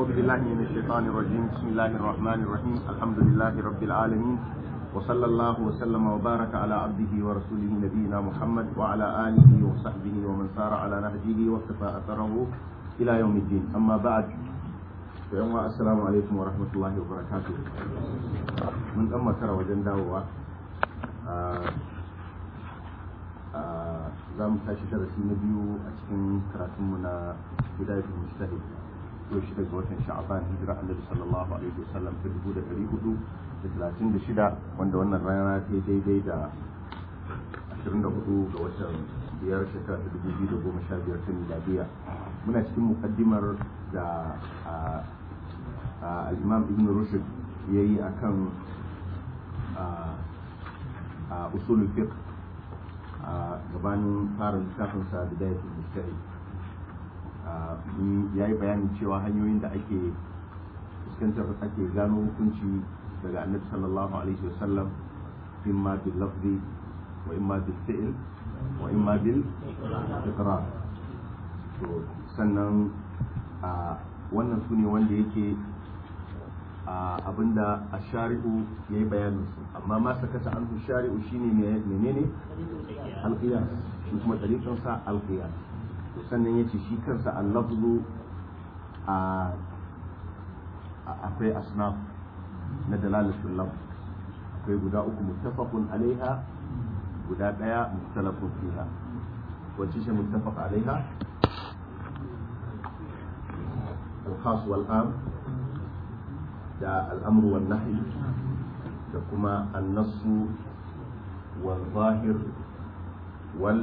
أعوذ بالله من الشيطان الرجيم بسم الله الرحمن الرحيم الحمد لله رب العالمين وصلى الله وسلم وبارك على عبده ورسوله نبينا محمد وعلى آله وصحبه ومن سار على نهجه واقتفى أثره إلى يوم الدين أما بعد فيوم السلام عليكم ورحمة الله وبركاته من أما ترى وجن داوة za mu tashi darasi na biyu a cikin karatunmu na bidayatul mujtahid yau shi daga watan sha'aban hijira annabi sallallahu alaihi wasallam ta dubu da ɗari hudu da talatin da shida wanda wannan rana ta daidai da ashirin da hudu ga watan biyar shekara ta dubu biyu da goma sha biyar ta miladiya muna cikin mukaddimar da al-imam ibn rushd ya yi a kan usulul fiqh a gabanin fara littafinsa da dayatul mustahid ya yi bayanin cewa hanyoyin da ake fuskantar ake gano hukunci daga annabi sallallahu alaihi wasallam imma bil lafzi wa imma bil fi'l wa imma bil iqrar to sannan wannan su ne wanda yake abinda a shari'u ya yi bayanin su amma ma sakata an fi shari'u shine menene alqiyas shi kuma tariqin sa alqiyas to sannan yace shi kansa al-lafzu a akwai asnaf na dalalatul lafz akwai guda uku muttafaqun alaiha guda daya mukhtalafun fiha wacce ce muttafaq alaiha al-khas wal-am da al'amru wal nahi da kuma annasu wal zahir wal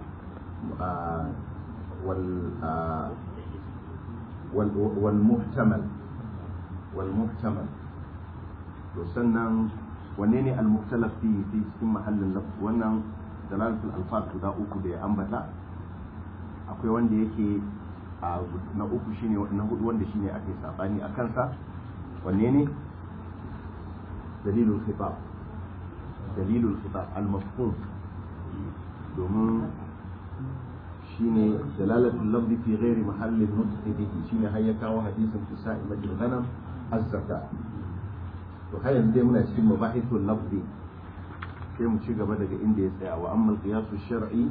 wal muhtamal wal muhtamal to sannan wanne ne al muhtalaf fi fi cikin mahallin lafz wannan dalalatul alfaz guda uku da ya ambata akwai wanda yake na uku shine na hudu wanda shine ake sabani a kansa wanne ne dalilul khitab dalilul khitab al-mafhum domin shine dalalatul lafzi fi ghairi mahallin nutqi bihi shine har ya kawo hadisin kisa'i majil ghanam az-zaka to har yanzu dai muna cikin mabahithul lafzi sai mu ci gaba daga inda ya tsaya wa amma al-qiyas ash-shar'i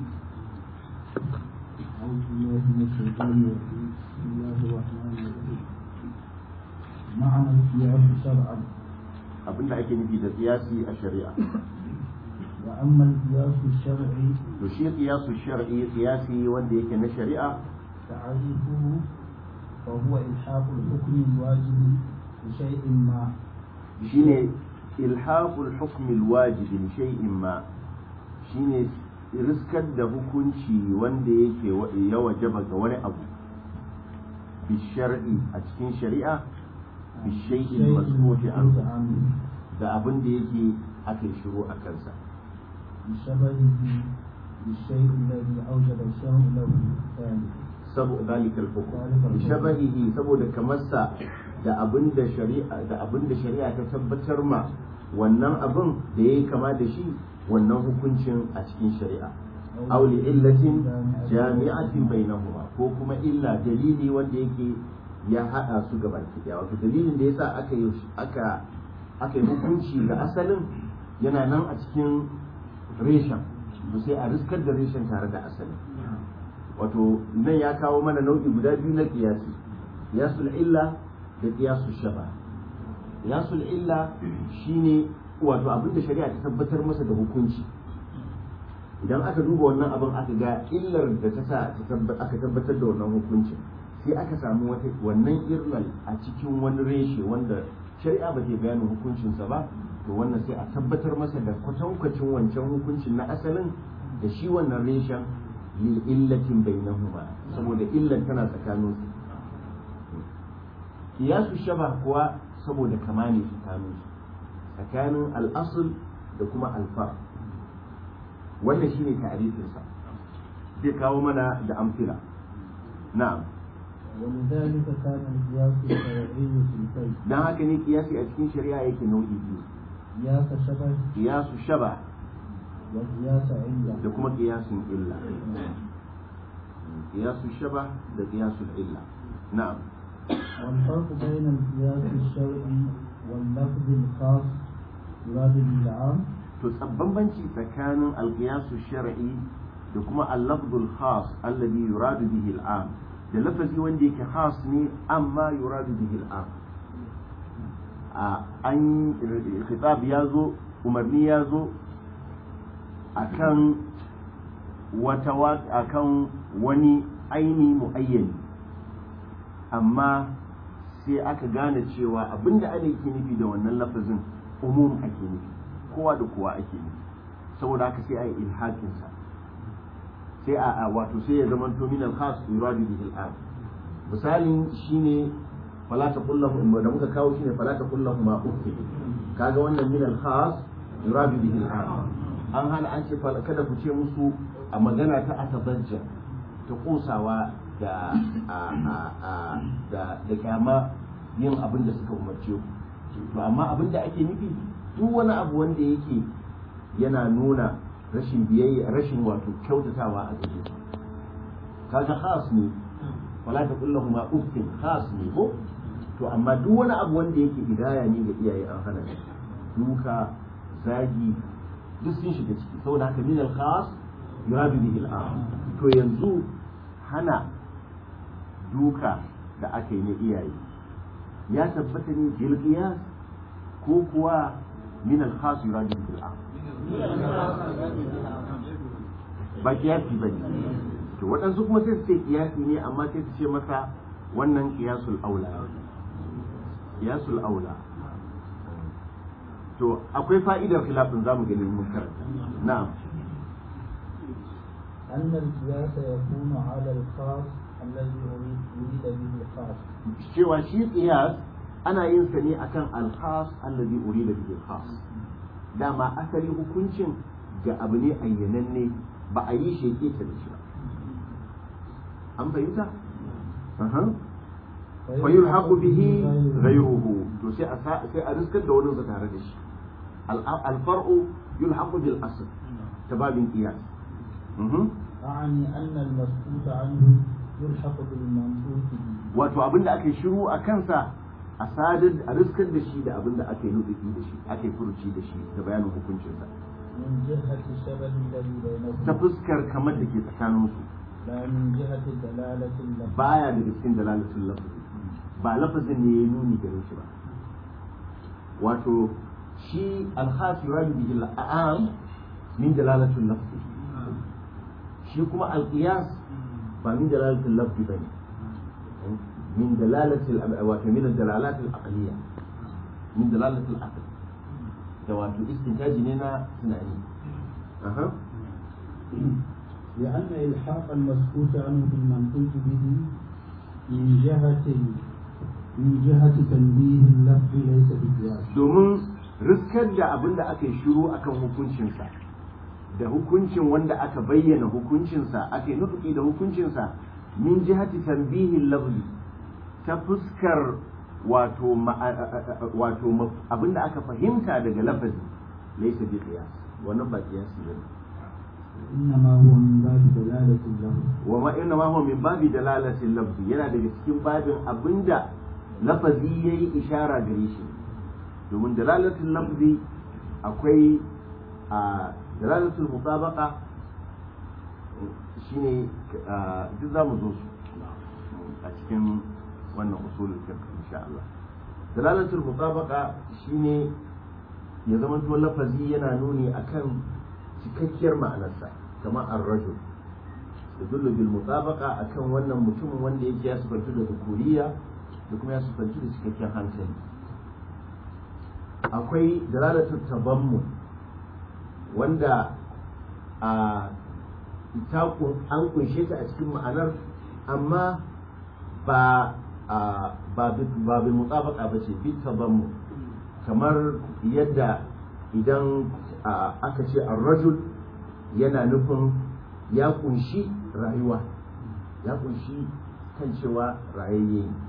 أعوذ بالله من الشيطان الرجيم بسم الله الرحمن الرحيم معنى القياس شرعا abin da ake nufi da qiyasi a shari'a وأما القياس الشرعي to shi qiyasu shar'i qiyasi wanda yake na shari'a تعريفه فهو إلحاق الحكم الواجب بشيء ما shine ilhaqul hukm alwajib li shay'in ma shine riskar da hukunci wanda yake ya wajaba ga wani abu bi shar'i a cikin shari'a bi shay'in masrufi an da abin da yake aka yi shiru a kansa بشبهه بالشيء الذي أوجب الشرع له ثاني saboda zalikal hukum bi shabahihi saboda kamarsa da abin da shari'a da abin da shari'a ta tabbatar ma wannan abin da yayi kama da shi wannan hukuncin a cikin shari'a aw li illatin jami'atin bainahuma ko kuma illa dalili wanda yake ya hada su gaba ɗaya wato dalilin da yasa aka yi aka aka yi hukunci ga asalin yana nan a cikin reshen to sai a riskar da reshen tare da asalin wato nan ya kawo mana nau'i guda biyu na qiyasi qiyasul illa da qiyasul shaba qiyasul illa shine wato abinda shari'a ta tabbatar masa da hukunci idan aka duba wannan abin aka ga illar da ta sa aka tabbatar da wannan hukuncin sai aka samu wata wannan irlal a cikin wani reshe wanda shari'a ba ta bayanin hukuncinsa ba to wannan sai a tabbatar masa da kwatankwacin wancan hukuncin na asalin da shi wannan reshen lil illatin bainahuma saboda illar tana tsakanin su kiyasu shaba kuwa saboda kama ne tsakanin su tsakanin al'asul da kuma alfar wannan shine ta'rifin sa zai kawo mana da amfila na'am ولذلك كان القياس الشرعي في الكيف dan haka ne kiyasi a cikin shari'a yake nau'i biyu قياس شبه kiyasu shaba وقياس علة da kuma kiyasun illa kiyasu shaba da kiyasul illa na'am والفرق بين القياس الشرعي واللفظ الخاص يراد به العام to bambanci tsakanin alqiyasu shar'i da kuma al-lafzul khas alladhi yuradu bihi al-am da lafazi wanda yake khas ne amma yuradu bihi al-am a an khitab ya zo umarni ya zo akan wata akan wani aini muayyani amma sai aka gane cewa abinda ana yake nufi da wannan lafazin umum ake nufi kowa da kowa ake nufi saboda haka sai a yi ilhakinsa sai a wato sai ya zama to min al-khas yuradu bihi al-am misalin shine fala taqul lahum da muka kawo shine fala taqul lahum ma uffi kaga wannan min al-khas yuradu bihi al-am an hana an ce kada ku ce musu a magana ta atabajja ta kosawa da da da kyama yin abin da suka umarce ku to amma abin da ake nufi duk wani abu wanda yake yana nuna rashin biyayya rashin wato kyautatawa a gare su kaga khas ne wala ta kullahu ma uffin khas ne ko to amma duk wani abu wanda yake hidaya ne ga iyaye an hana duka zagi duk sun shiga ciki saboda haka min al-khas yuradu bihi al-am to yanzu hana duka da aka yi na iyaye ya tabbata ne bil qiyas ko kuwa min al-khas yuradu bihi al-am ba kiyasi bane to waɗansu kuma sai su ce kiyasi ne amma sai su ce masa wannan kiyasul aula kiyasul aula to akwai fa'idar khilafin zamu gani mun karanta na'am أن القياس يكون على الخاص الذي أريد أريد به الخاص cewa shi qiyas ana yin sa ne akan al-khas alladhi urida bihi al-khas dama asali hukuncin ga abu ne ayyananne ba a yi shi yake ta da shi ba an fahimta aha fa yulhaqu bihi ghayruhu to sai a sai a riskar da wani tare da shi al-far'u yulhaqu bil asl tababin qiyas أعني أن المسكوت عنه يلحق بالمنطوق به wato abinda aka yi shiru a kansa a sadar a riskar da shi da abinda aka yi nufi da shi aka yi furuci da shi da bayanin hukuncinsa من جهة الشبه الذي بينهما ta fuskar kamar da ke tsakaninsu لا من جهة دلالة اللفظ baya daga cikin dalalatul lafazi ba lafazin ne ya nuni gare shi ba wato shi alhas yuradu bihi al'am min dalalatul lafzi shi kuma alqiyas ba min dalalatul lafzi bane min dalalatul wato min dalalatul aqliya min dalalatul aql da wato istintaji ne na tunani aha لأن إلحاق المسكوت عنه بالمنطوق به من جهة من جهة تنبيه اللفظ ليس بقياس domin riskar da abin da aka yi shiru akan hukuncinsa da hukuncin wanda aka bayyana hukuncinsa aka yi nufi da hukuncinsa min jihati tanbihin lafzi ta fuskar wato wato abin da aka fahimta daga lafazi laisa bi qiyas wannan ba qiyasi bane إنما هو من باب دلالة اللفظ wa ma inna ma huwa min babi dalalatin lafzi yana daga cikin babin abinda lafazi yayi ishara gare shi domin dalalatin lafzi akwai a dalalatul mutabaqa shine a, duk za mu zo su a cikin wannan usulul fiqh insha Allah dalalatul mutabaqa shine ya zama to lafazi yana nuni akan cikakkiyar ma'anarsa kamar ar-rajul yadullu bil mutabaqa akan wannan mutumin wanda yake ya sufantu da zukuriya da kuma ya sufantu da cikakken hankali akwai dalalatul tabammu wanda a ita an kunshe ta a cikin ma'anar amma ba a ba ba bil mutabaqa ba ce bi tabammu kamar yadda idan aka ce ar-rajul yana nufin ya kunshi rayuwa ya kunshi kan cewa rayayye ne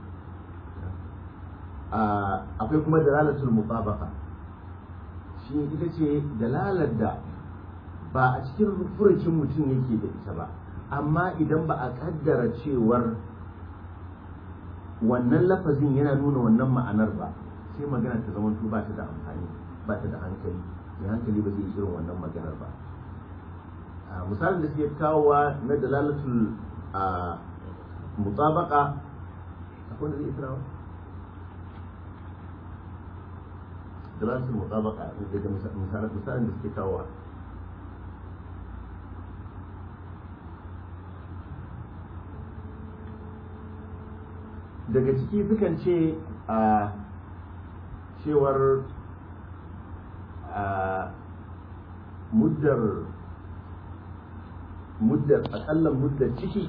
akwai kuma dalalatul mutabaqa shi ita ce dalalar da ba a cikin furucin mutum yake da ita ba amma idan ba a kaddara cewar wannan lafazin yana nuna wannan ma'anar ba sai magana ta zama ba ta da amfani ba ta da hankali mai hankali ba zai irin wannan maganar ba misalin da suke kawowa na dalalatul mutabaka akwai da zai israwa dalalatul mutabaka daga misalin da suke kawowa daga ciki sukan ce a cewar a muddar muddar akalla muddar ciki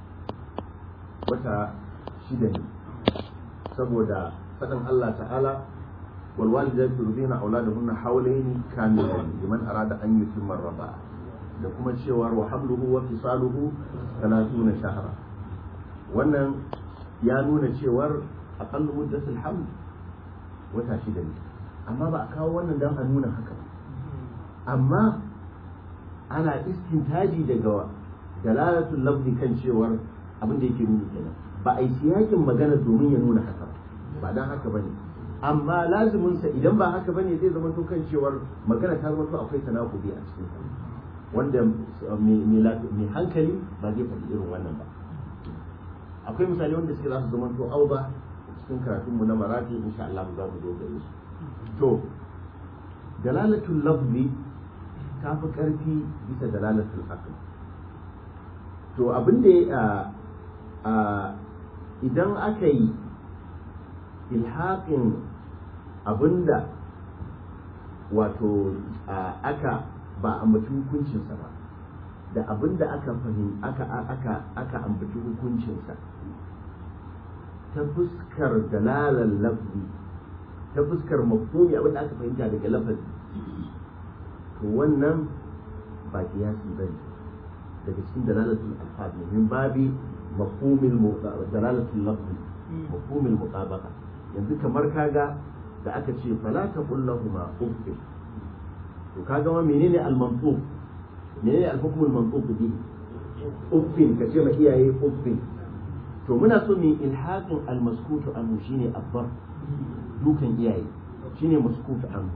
wata shida ne saboda faɗin Allah ta'ala والوالدات يرضين أولادهن حولين كاملين لمن أراد أن يتم الرضاعة da kuma cewar wa habluhu wa fisaluhu 30 shahra wannan ya nuna cewar aqallu muddatul haml wata shida ne amma ba a kawo wannan dan a nuna haka ba amma ana istintaji daga dalalatul lafzi kan cewar abin da yake nuni kenan ba a yi siyakin magana domin ya nuna haka ba dan haka bane amma lazimin sa idan ba haka bane zai zama to kan cewar magana ta zama to akwai tanakubi a cikin sa wanda mai hankali ba zai faɗi irin wannan ba akwai misali wanda suke za su zama to auba cikin karatun mu na marafi insha Allah za mu zo gare su to dalalatul lafzi ta fi ƙarfi bisa dalalatul aql to abin da ya idan aka yi ilhaƙin abinda wato aka ba a ambaci hukuncinsa ba da abinda aka fahim aka aka aka ambaci hukuncinsa ta fuskar dalalar lafzi ta fuskar mafhumi abinda aka fahimta daga lafazi to wannan ba kiyasi bane daga cikin dalalatul alfaz ne min babi mafhumil dalalatul lafzi mafhumil mutabaqa yanzu kamar kaga da aka ce fala taqul lahumu uffin to kaga ma menene al-mantuq menene al-hukm al-mantuq bi uffin ka ce ma iyaye uffin to muna so mu ilhaqin al-maskut anhu shine abbar dukan iyaye shine maskut anhu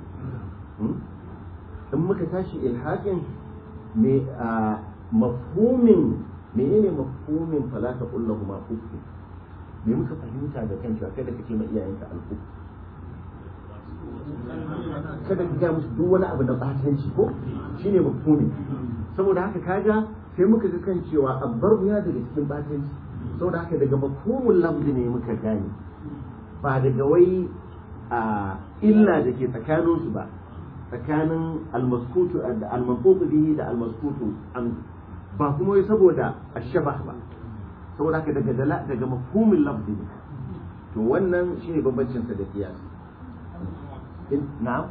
in muka tashi ilhaqin me mafhumin menene mafhumin fala taqul lahumu uffin me muka fahimta da kan cewa kada ka ce ma iyayenka al-uff kada ka ga musu duk wani abu na batanci ko shine mafhumi saboda haka kaga sai muka ga kan cewa abbar ya daga cikin batanci saboda haka daga mafhumul lafzi ne muka gane ba daga wai a illa da ke tsakanin su ba tsakanin almaskutu da almanfuqu bihi da almaskutu an ba kuma wai saboda ashabah ba saboda haka daga daga mafhumul lafzi ne to wannan shine bambancin sa da kiyasi نعم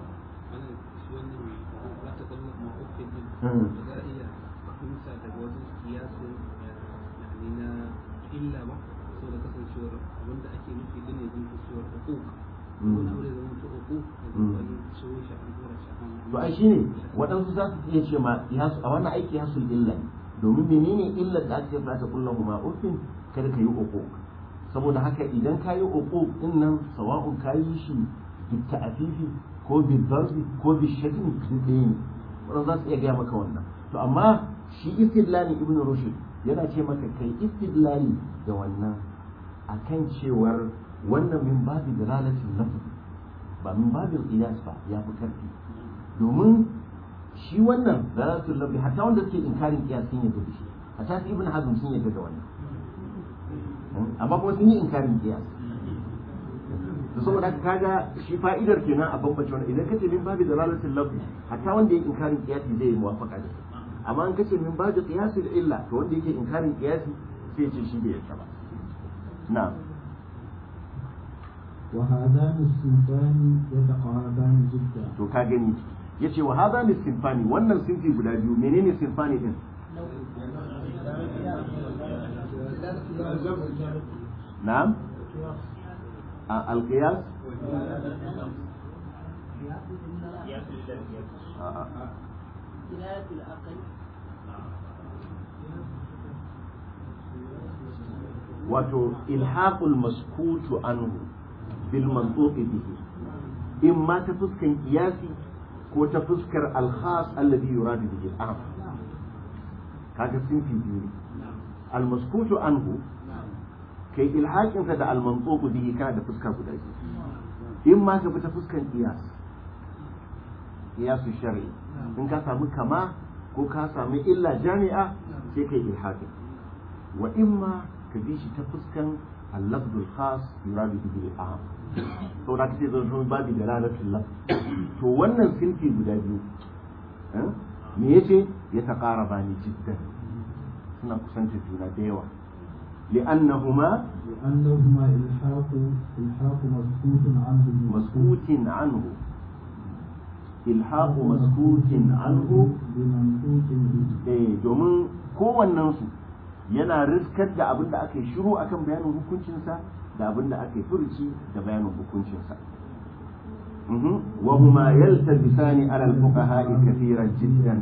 illa ba saboda kasancewar abinda ake nufi din ne zan cewar hukuk wani abu da zama ta hukuk wani ciwo shi an tura shi an to ai shine waɗansu za su iya ce ma a wannan aiki hasul illa ne domin menene illar da ake fata kullum ma ufin kada ka yi hukuk saboda haka idan ka yi hukuk din nan sawa'un ka yi shi بالتأفيف ko بالضرب ko بالشتم duk ɗaya ne wannan za su iya gaya maka wannan to amma shi istidlali ibn rushd yana ce maka kai istidlali da wannan akan cewar wannan min babi dalalatin lafz ba min babin qiyas ba ya fi karfi domin shi wannan dalalatul lafz hatta wanda suke inkarin qiyas sun yadda da shi hatta ibn hazm sun yadda da wannan amma kuma sun yi inkarin qiyas da saboda haka kaga shi fa'idar kenan a bambance wannan idan kace min babi dalalatul lafzi hatta wanda yake inkarin qiyasi zai yi muwafaqa da amma in kace min babi qiyasi illa to wanda yake inkarin qiyasi sai ce shi bai yarda ba na'am وهذان الصنفان يتقاربان جدا to ka gani yace wa hadha ni sinfani wannan sinfi guda biyu menene sinfani din na'am القياس قياس العقل wato ilhaqul maskutu anhu bil mantuqi bihi in ma ta fuskan kiyasi ko ta fuskar al-khas alladhi yuradu bihi al-am kaga sinfi biyu al maskutu anhu kai ilhaqin sa da al mantuqu bihi kana da fuska guda biyu in ma ka bi ta fuskan kiyas kiyasu shar'i in ka samu kama ko ka samu illa jami'a sai kai ilhaqin wa imma ka bi shi ta fuskan اللفظ الخاص يراد به العام to da kace zan sun babi da lalatul laf to wannan sinfi guda biyu me yace ya taqaraba ni jiddan suna kusanta juna da yawa li'annahuma لأنهما إلحاق إلحاق مسكوت عنه مسكوت عنه ilhaqu maskutin anhu بمنطوق به eh domin kowannen su yana riskar da abin da aka yi shiru akan bayanin hukuncinsa da abin da aka yi furuci da bayanin hukuncinsa وهما يلتبسان على الفقهاء كثيرا جدا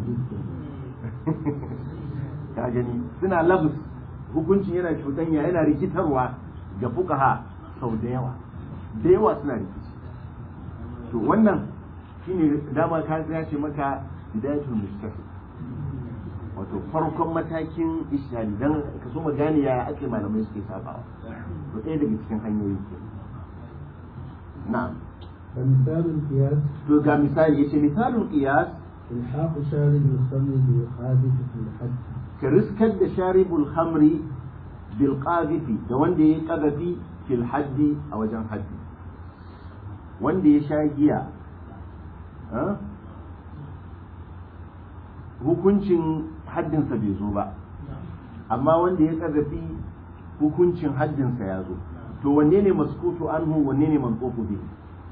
ka gani suna labus hukuncin yana cutanya yana rikitarwa ga fuqaha sau da yawa da yawa suna rikici to wannan shine dama ka ya ce maka bidayatul mustahil wato farkon matakin ishari dan ka so mu gane yaya ake malamai suke sabawa to ɗaya daga cikin hanyoyi ke na'am فمثال القياس to ga misali yace misalin qiyas إلحاق شارب الخمر بالحادث في الحد ka riskar da sharibul khamri bil qadhifi da wanda ya qadafi fil haddi a wajen haddi wanda ya sha giya ah, hukuncin haddinsa bai zo ba amma wanda ya qadafi hukuncin haddinsa ya zo to wanne ne maskutu anhu wanne ne manqufu bihi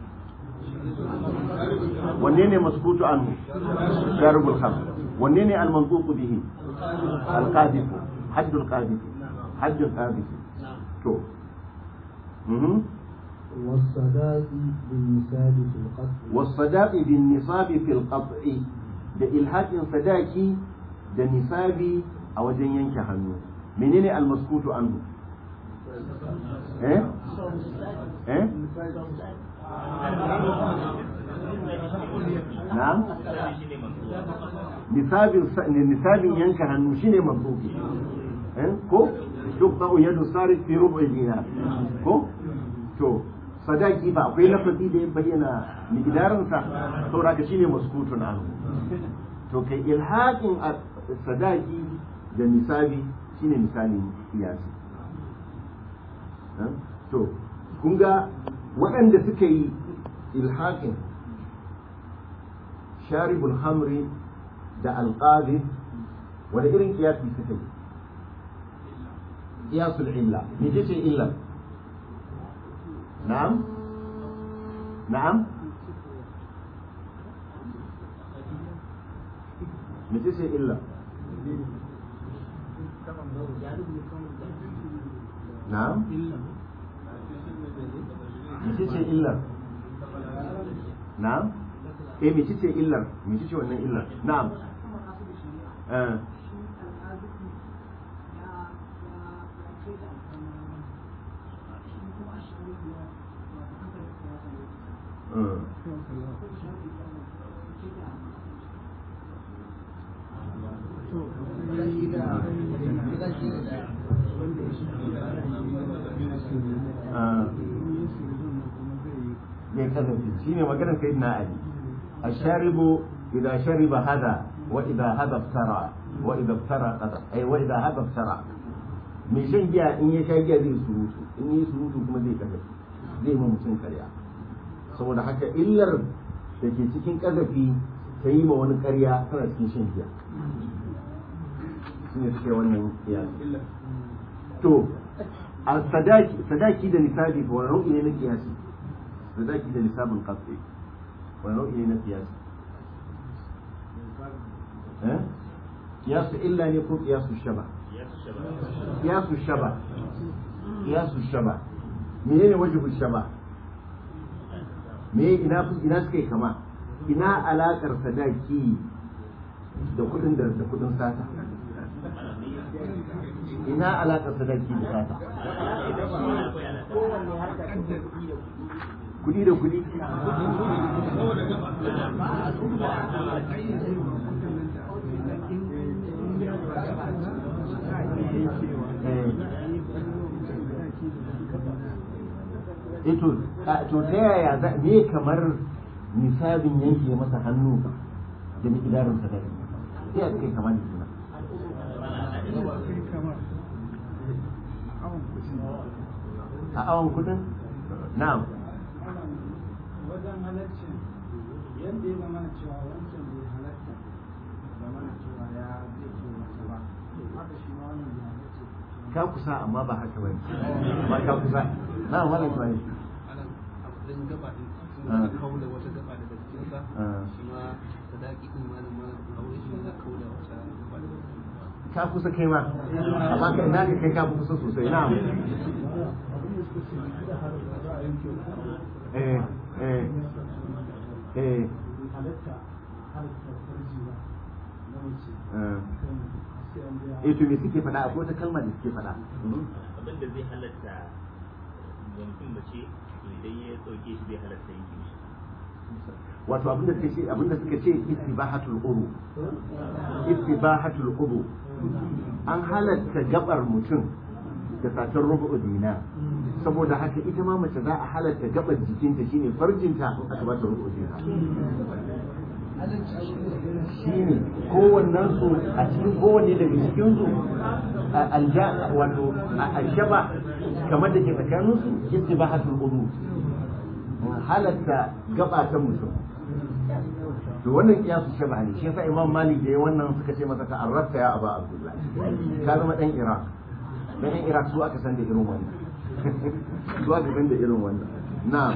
wanne ne maskutu anhu sharibul khamr wanne ne al manqufu bihi القاذف حد القاذف حد القاذف تو مهم. والصداق بالنساب في القتل والصداق بالنصاب في القطع da ilhaƙin sadaki da nisabi a wajen yanke hannu menene almaskutu anhu eh eh na'am nisabin nisabin yanka hannu shine mamduki eh ko duk ba yadu sarif fi rubu dinar ko to sadaki ba akwai lafazi da ya bayyana miqdarin sa saboda ka shine maskutun anhu to kai ilhaqin sadaki da nisabi shine misalin kiyasi to kun ga waɗanda suka yi ilhaqin sharibul hamri da alqazi wani irin kiyasi suka yi kiyasul illa me ce illa na'am na'am me ce illa na'am me ce illa na'am eh me ce illar me ce wannan illar na'am eh eh zai kasance shi ne maganar sai na ali a sharibu idan shariba hada wa idan hada ftara wa idan ftara qada ai wa idan hada ftara mai shan giya in ya sha giya zai surutu in yi surutu kuma zai kazafi zai ma mutum karya saboda haka illar da ke cikin kazafi ta yi ma wani karya tana cikin shan giya shi ne suke wannan kiyasi to a sadaki sadaki da nisabi ko wani nau'i ne na kiyasi sadaki da nisabin qat'i wani nau'i ne na kiyasi eh kiyasu illa ne ko kiyasu shaba kiyasu shaba kiyasu shaba menene wajibul shaba me ina ina suka yi kama ina alakar sadaki da kudin da da kudin sata ina alaƙar sadaki da sata kuɗi da kuɗi eh to to ta yaya za me kamar nisabin yanke masa hannu da miƙidarin sadaki sai a kai kamar da suna a awon kudin na'am wajen halaccin yadda ya zama na cewa wancan bai halatta zama na cewa ya zai ce wata ba haka shi ma wannan bai halatta ka kusa amma ba haka bane ba ka kusa na wannan kuma ne anan abu ɗin gaba ɗin sun Ah. za kaula wata gaba daga cikinsa Ah. shi ma sadaki ɗin malam malam aure shi ne za kaula wata gaba daga cikinsa ka kusa kai ma amma ka ina ka kai ka fi kusa sosai na'am eh eh eh halatta halatta farji ba na mace eh kan sai an biya eh to me suke faɗa akwai wata kalma da suke faɗa Mhm. abin da zai halatta mutum mace to idan ya dauke shi zai halatta yanke shi wato abinda suka ce abinda suka ce istibahatul uru istibahatul uru an halatta gabar mutum da satar rubu dina saboda haka ita ma mace za a halatta gabar jikinta shine farjinta aka ba ta rubu dina shine kowannen su a cikin kowanne daga cikin su a alja wato a alshaba kamar da ke tsakanin su istibahatul uru halatta gaba ta mutum to wannan kiyasu shaba ne shi yasa imam malik da ya wannan suka ce masa ta'arrafta ya aba abdullah ka zama dan iraq dan yan iraq su aka san da irin wannan su aka san da irin wannan na'am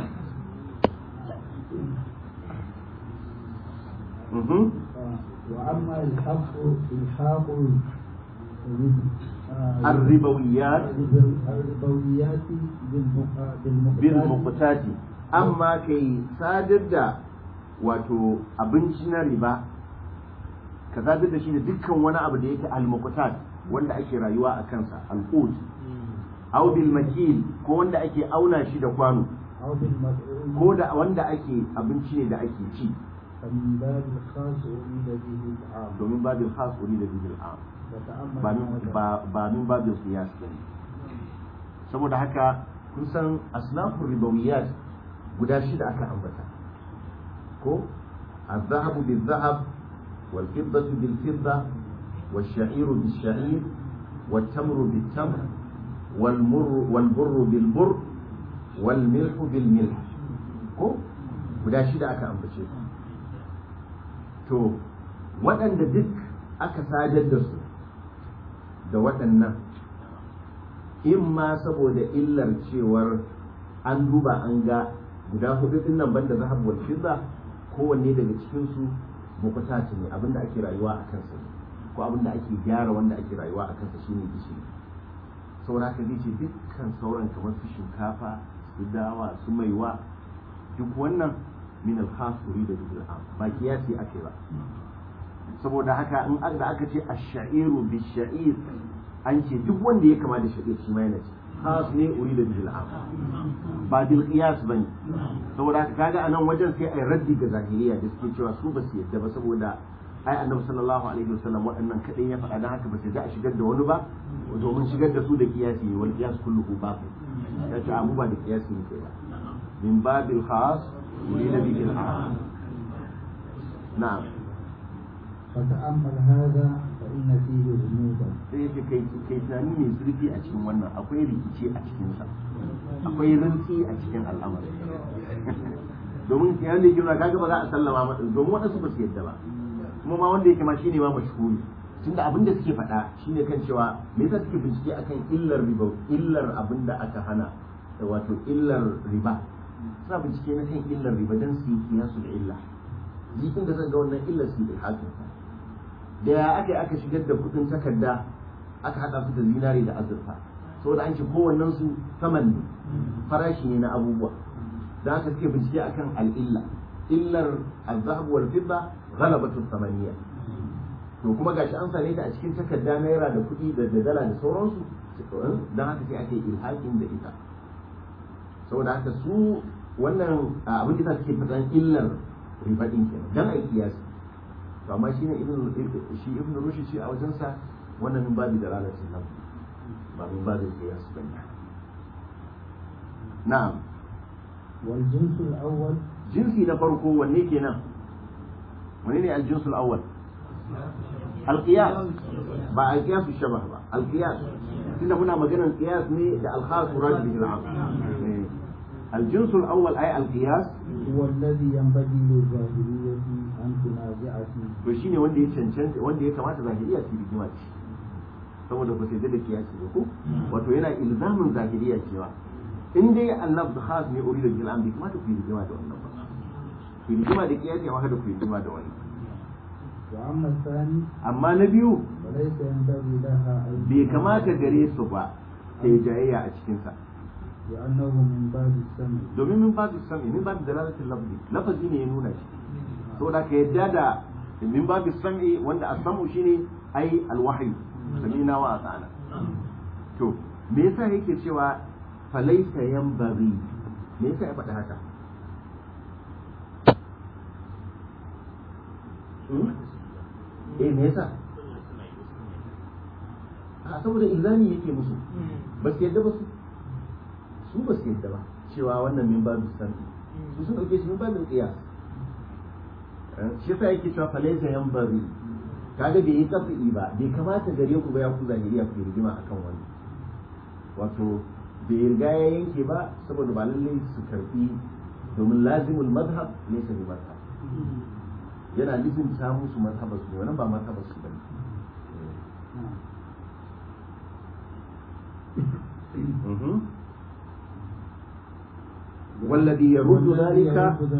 mhm وأما الحق الحاق الربويات الربويات بالمقتات بالمقتati amma kai sadar da wato abinci na riba ka sadar da shi da dukkan wani abu da yake al-muqtat wanda ake rayuwa a kansa al-qut aw bil makil ko wanda ake auna shi da kwano أو بالمفعول ko da wanda ake abinci ne da ake ci فمن باب الخاص أريد به العام domin babin khas uri da bil am وتأمل ba min هذا. ba ba min babin qiyas bane saboda haka kun san asnafur ribawiyat guda shida aka ambata ko الذهب بالذهب والفضة بالفضة والشعير بالشعير والتمر بالتمر والمر والبر بالبر والملح بالملح ko guda shida aka ambace su to waɗanda duk aka sadar da su da waɗannan in ma saboda illar cewar an duba an ga guda hudu din nan banda zahab wal fidda kowanne daga cikin su bukata ne abinda ake rayuwa a kansa ne ko abinda ake gyara wanda ake rayuwa a kansa shine gishiri saboda haka zai ce dukkan sauran kamar su shinkafa su dawa su maiwa duk wannan min al-khasuri da bil am ba kiyasi ake ba saboda haka in da aka ce ash-sha'iru bi-sha'ir an ce duk wanda ya kama da sha'ir shi ma yana ce khas ne uri da bil am ba bil qiyas bane saboda haka kaga anan wajen sai ai raddi ga zahiriya da suke cewa su ba su yadda ba saboda ai annabi sallallahu alaihi wasallam waɗannan kadai ya faɗa dan haka ba su ga a shigar da wani ba domin shigar da su da qiyasi wal qiyas kulluhu batil ya ce abu ba da qiyasi ne kai ba min babil khas uri da bil am na'am فتأمل هذا فإن فيه غموضا sai yake kai kai tunani mai zurfi a cikin wannan akwai rikici a cikin sa akwai rintsi a cikin al'amari domin kiyan da yake nuna kaga ba za a sallama masa domin wadansu ba su yadda ba kuma ma wanda yake ma shine ma mashhuri tunda abin da suke faɗa shine kan cewa me yasa suke bincike akan illar riba illar abin da aka hana da wato illar riba suna bincike na kan illar riba dan su yi kiyasul illa jikin da zan ga wannan illar su yi ilhakin da ya aka aka shigar da kudin takarda aka hada su da zinari da azurfa saboda an ce kowannen su saman ne farashi ne na abubuwa da haka suke bincike akan al'illa illar al-zahab wal fidda ghalabatu thamaniya to kuma gashi an same ta a cikin takarda naira da kuɗi da da dala da sauransu don haka sai ake ilhaƙin da ita saboda haka su wannan abin da suke fitan illar riba din kenan dan ai kiyasi to amma shine ibn shi ibn rushd shi a wajensa wannan min babu dalalatin nan ba min babu kiyasi bane na'am wal jinsul awwal jinsi na farko wanne kenan wanne ne al jinsul awwal al qiyas ba al qiyas shabah ba al qiyas tunda muna maganar qiyas ne da al khas murad bihi al am al jinsul awwal ay al qiyas huwa alladhi yanbaghi lil zahiriyyati an tunaza'ati to shine wanda ya cancanta wanda ya kamata zahiriya su rigima ce saboda ba sai da kiyasi ba ko wato yana ilzamin zahiriya cewa in dai Allah da khas ne urida bil amri kuma ta fi rigima da wannan ba fi rigima da kiyasi amma kada ku yi rigima da wani wa amma thani amma na biyu falaysa yanbaghi laha an bai kamata gare su ba ta yi jayayya a cikin sa لأنه من باب السمع domin min babu sami min babu dalalatin lafzi lafazi ne ya nuna shi saboda ka yadda da min babu sami wanda as-sam'u shine ai al-wahyi samina wa ata'ana to me yasa yake cewa falaisa yanbaghi me yasa ya faɗi haka eh me yasa a saboda ilzami yake musu ba su yadda ba su su ba su yadda ba cewa wannan min babu sami su sun dauke shi min babu qiyas shi yasa yake cewa falaisa yanbaghi kaga bai yi kafi ba bai kamata gare ku ba ya ku zahiriya ku rigima akan wani wato bai riga ya yanke ba saboda ba lallai su karbi domin lazimul madhab ne su bi madhab yana lizinta musu mazhabar su wannan ba mazhabar su bane والذي يرد ذلك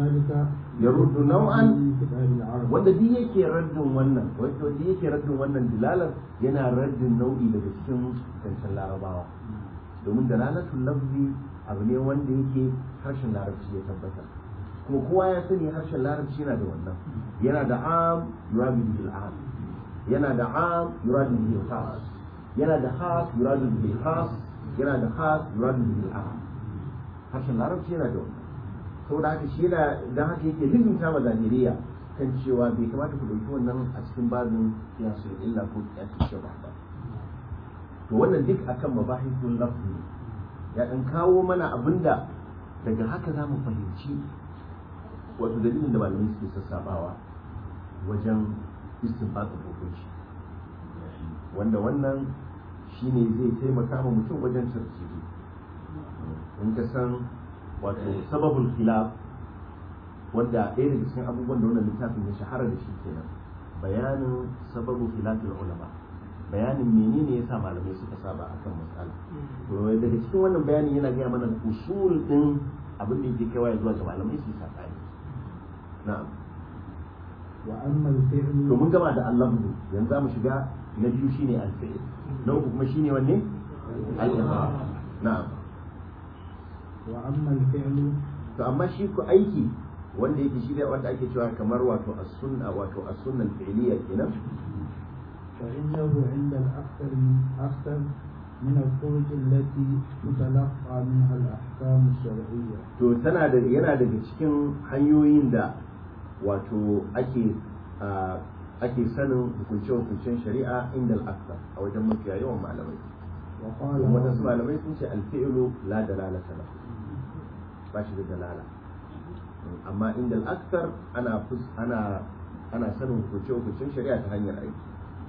يرد نوعا wanda duk yake raddin wannan wanda duk yake raddin wannan dilalar yana raddin nau'i daga cikin zancen larabawa domin dalalatul lafzi abu ne wanda yake harshen larabci ya tabbatar kuma kowa ya sani harshen larabci yana da wannan yana da am yuradu bil am yana da am yuradu bil khas yana da khas yuradu bil khas yana da khas yuradu bil am harshen larabci yana da wannan saboda haka shi yana dan haka yake lizinta ma zahiriya kan cewa bai kamata ku dauki wannan a cikin babin kiyasul illa ko kiyasul shabah ba to wannan duk akan mabahithul lafzi ya dan kawo mana abinda daga haka za mu fahimci wato dalilin da malamai suke sassabawa wajen istinbatin hukunci wanda wannan shine zai taimaka ma mutum wajen tarjihi in ka san wato sababul khilaf wanda ɗaya daga cikin abubuwan da wannan littafin ya shahara da shi kenan bayanin sababu khilafil ulama bayanin menene yasa malamai suka saba akan matsala to daga cikin wannan bayani yana gaya mana usul din abin da yake kaiwa zuwa ga malamai su sakani na'am wa amma al-fi'l to mun gama da al-lafzu yanzu za mu shiga na biyu shine al-fi'l na uku kuma shine wanne al-iqrar na'am wa amma al-fi'l to amma shi ko aiki wanda yake shi ne wanda ake cewa kamar wato as-sunna wato as-sunna al-fi'liyya kenan فإنه عند الأكثر من أكثر من الطرق التي تتلقى منها الأحكام الشرعية to tana da yana daga cikin hanyoyin da wato ake a, ake sanin hukunce-hukuncen shari'a inda al-akthar a wajen mafiya yawan malamai وقال wadansu بعض- malamai sun ce al-fi'lu la dalalata lahu ba shi da dalala amma inda al-akthar ana fus- ana ana sanin hukunce-hukuncen shari'a ta hanyar aiki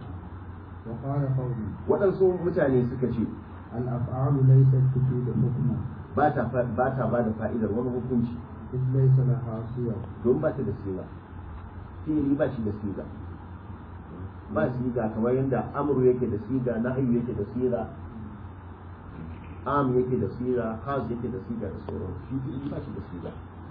وقال قوم waɗansu mutane suka ce الأفعال ليست تفيد حكما ba ta fa- ba ta ba da fa'idar wani hukunci إذ ليس لها صيغ don ba ta da siga fi'ili ba shi da siga ba siga kamar yadda amru yake da siga nahyu yake da siga am yake da siga khas yake da siga da sauran shi fi'ili ba shi da siga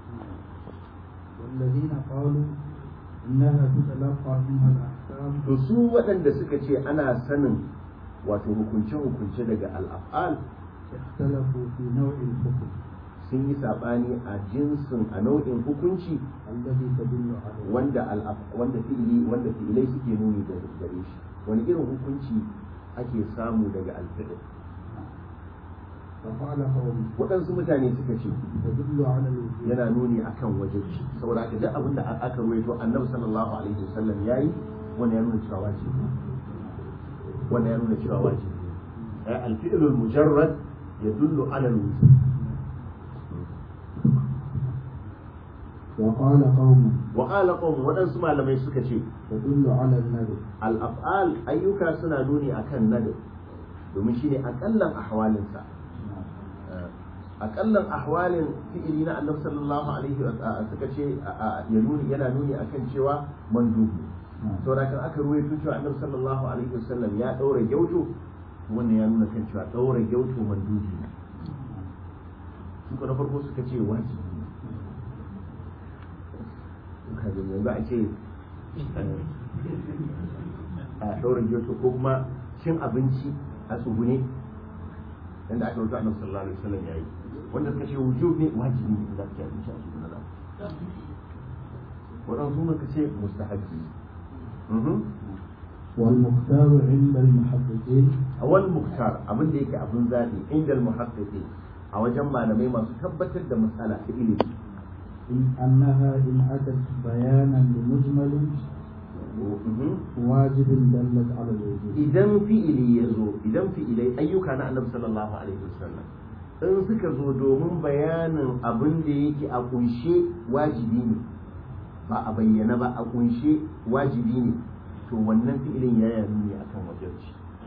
والذين قالوا إنها تتلقى منها الأحكام to su waɗanda suka ce ana sanin wato hukunce-hukunce daga al'af'al اختلفوا في نوع الحكم sun yi sabani a jinsin a nau'in hukunci الذي تدل عليه wanda al'af- wanda fi'ili wanda fi'ilai suke nuni da gare shi wani irin hukunci ake samu daga alfi'il فقال قوم waɗansu mutane suka ce تدل على الوجود yana nuni akan wajenci saboda haka duk abin da aka ruwaito annabi sallallahu alaihi wasallam yayi wannan ya nuna cewa wajibi wannan ya nuna cewa wajibi ai al-fi'l al-mujarrad yadullu ala al-wujub وقال قوم wa qala qawm waɗansu malamai suka ce تدل على الندب al-af'al ayyuka suna nuni akan nadab domin shine akallan ahwalinsa akallan ahwalin fi'ili na annabi sallallahu alaihi wa suka ce ya nuni yana nuni akan cewa mandubi saboda kan aka ruwaito cewa annabi sallallahu alaihi wasallam ya daura gyauto wannan ya nuna kan cewa daura gyauto mandubi ne su ko na farko suka ce wajibi ne ka ji yanzu a ce a daura gyauto ko kuma cin abinci a tsugune yanda aka rubuta annabi sallallahu alaihi wasallam yayi wanda suka ce wujub ne wajibi ne za ka ci abinci a tsugune da waɗansu suka ce mustahabbi ne والمختار عند المحققين awal muktar abin da yake abin zaɓi inda muhaqqiqi a wajen malamai masu tabbatar da matsala ta ilimi إن أنها إن أتت بيانا لمجمل واجب دلت على الوجوب idan fi'ili ya zo idan fi'ilai ayyuka na annabi sallallahu alaihi wasallam in suka zo domin bayanin abin da yake a kunshe wajibi ne ba a bayyana ba a kunshe wajibi ne to wannan fi'ilin ya yana nuni akan wajibci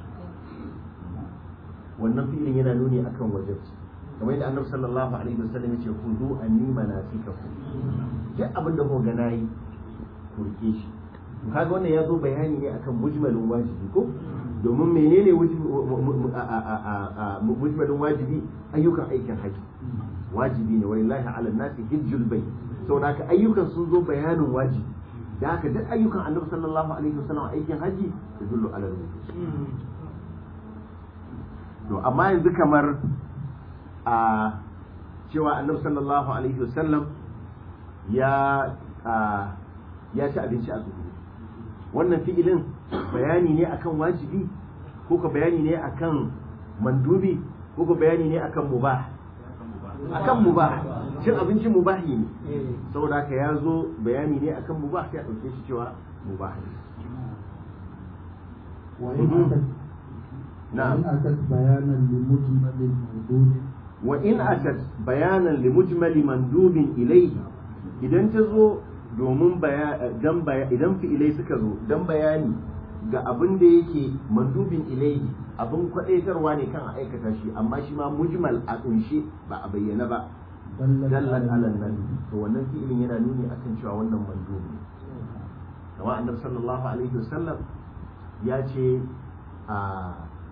wannan fi'ilin yana nuni akan wajibci kamar yadda annabi sallallahu alaihi wasallam ya ce khudhu anni manasikakum duk abin da kuka ga nayi ku rike shi to kaga wannan ya zo bayani ne akan mujmalin wajibi ko domin menene wajib- a- a- a- a- mujmalin wajibi ayyukan aikin haji wajibi ne walillahi ala nasi hijjul bayt saboda haka ayyukan sun zo bayanin wajibi da haka duk ayyukan annabi sallallahu alaihi wasallam aikin haji yadullu ala wujub to amma yanzu kamar a cewa annabi sallallahu alaihi wasallam ya a, ya ci abinci a zuhuri wannan fi'ilin bayani ne akan wajibi ko ka bayani ne akan mandubi ko ka bayani ne akan mubah akan mubah cin abinci mubahi ne saboda haka ya zo bayani ne akan mubah sai a ɗauke shi cewa mubah ne وإن مهم. أتت نعم. وإن أتت بيانا لمجمل الموجود wa in atat bayanan li mujmali mandubin ilayhi idan ta zo domin dan idan fi'ilai suka zo dan bayani ga abin da yake mandubin ilayhi abin kwadaitarwa ne kan a aikata shi amma shi ma mujmal a kunshe ba a bayyana ba دلت dallan على alal nan to wannan fi'ilin yana nuni akan cewa wannan mandubi ne kamar annabi sallallahu alaihi wasallam ya ce a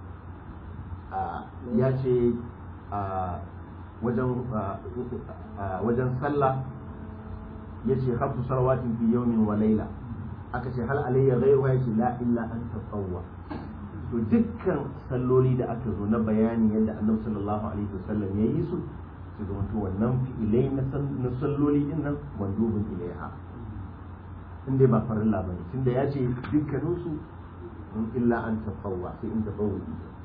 a ya ce a wajen a wajen sallah ya ce hafsu salawatin fi yawmin wa laila aka ce hal alayya ghayruha yace la illa an tatawwa to dukkan salloli da aka zo na bayani yadda annabi sallallahu alaihi wasallam ya yi su su zama to wannan fi'ilai na san- na salloli din nan mandubin ilaiha in dai ba farilla bane tunda ya ce dukkaninsu in illa an tatawwa sai in tatawwa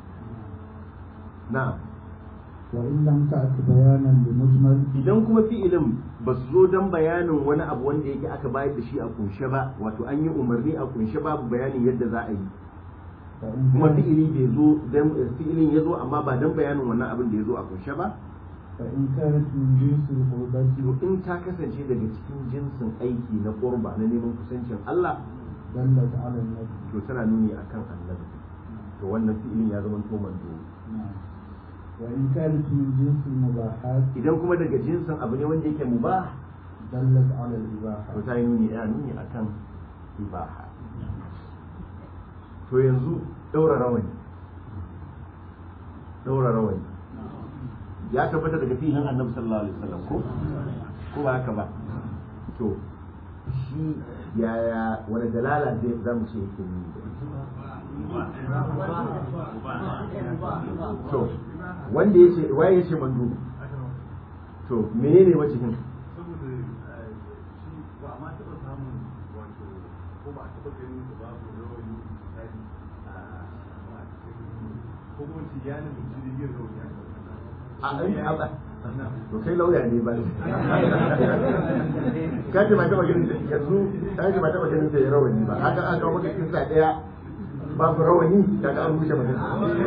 na'am وإن لم تأت بيانا لمجمل idan kuma fi'ilin ba su zo don bayanin wani abu wanda yake aka bayar da shi a kunshe ba wato an yi umarni a kunshe babu bayanin yadda za a yi فإن kuma كانت, fi'ili bai zo dan fi'ilin ya zo amma ba don bayanin wannan abin da ya zo a kunshe ba فإن كانت من جنس القربة to in ta kasance daga cikin jinsin aiki na qurba na neman kusancin Allah دلت على النبي to tana nuni akan annabi to wannan fi'ilin ya zama to manzo نعم وإن كانت من جنس المباحات idan kuma daga jinsin abu ne wanda yake mubah دلت على الإباحة to ta yi nuni ya nuni akan ibaha to yanzu daura rawani daura rawani ya tabbata daga fihin annabi sallallahu alaihi wasallam ko ko ba haka ba to shi yaya wani dalala zai zamu ce yake nuni da to wanda yace waye yace mandu to menene wajihin saboda eh, shi ba a ma taɓa samun wato ko ba a taɓa ganin da babu rawani misali a a cikin ko kuma ci ya nemi jirgin rawani a a a to kai lauya ne ba ka ce ba taɓa ganin ta yanzu ka ce ba taɓa ganin ta ya rawani ba haka an kawo maka kinsa ɗaya babu rawani kaga an rushe magana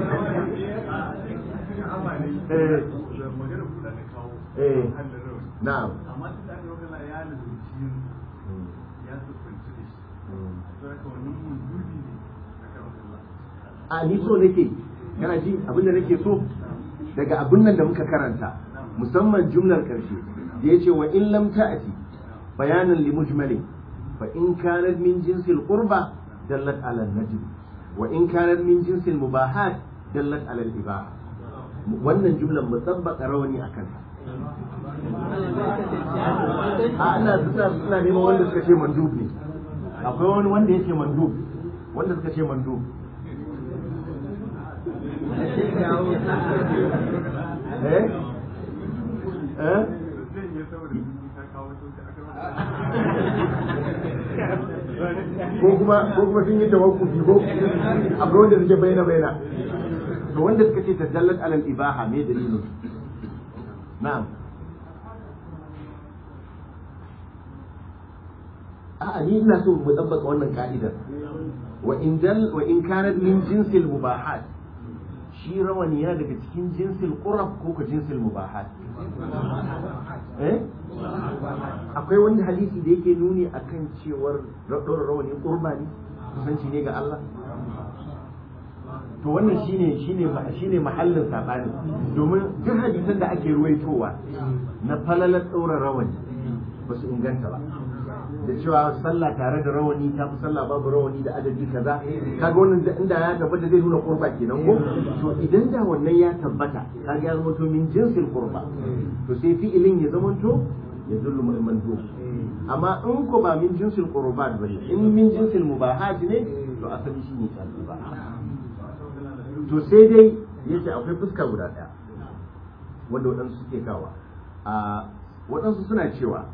Eh. da magana kuɗa na kawo Eh. hannun rawani na'am amma tun da aka yi magana ya lalace ya siffanci da shi to haka wannan mundudi ne a kan Allah a ni so nake kana ji abin da nake so daga abin nan da muka karanta musamman jumlar karshe da yace wa in lam ta'ti bayanan li mujmalin fa in kanat min jinsil qurba dallat ala an-najm wa in kanat min jinsil mubahat dallat ala al-ibaha wannan jumlar musabbaka rawani akan ta a ina suna suna neman wanda suka ce mandub ne akwai wani wanda yake mandub wanda suka ce mandub eh eh zai yi saboda ta kawo sauki a kan ko kuma ko kuma sun yi tawakkufi ko akwai wanda suke bayyana bayyana to wanda suka ce tadallat alal ibaha me dalilin na'am a'a ni ina so mu tabbaka wannan ka'idar wa in dal wa in kanat min jinsil mubahat shi rawani yana daga cikin jinsil qurab ko ka jinsil mubahat eh akwai wani hadisi da yake nuni akan cewar ɗora rawani qurba ne kusanci ne ga Allah to wannan shine shine shine mahallin sabani domin duk hadisan da ake ruwaitowa na falalar ɗora rawani ba su inganta ba da cewa sallah tare da rawani ta fi sallah babu rawani da adadi kaza kaga wannan da- inda ya tabbata zai nuna qurba kenan ko to idan da wannan ya tabbata kaga ya zama to min jinsil qurba to sai fi'ilin ya zama to ya dullu mandub amma in ko ba min jinsil qurbat bane in min jinsil mubahat ne to asali shine ba to sai dai yace akwai fuska guda daya wanda waɗansu suke kawa a waɗansu suna cewa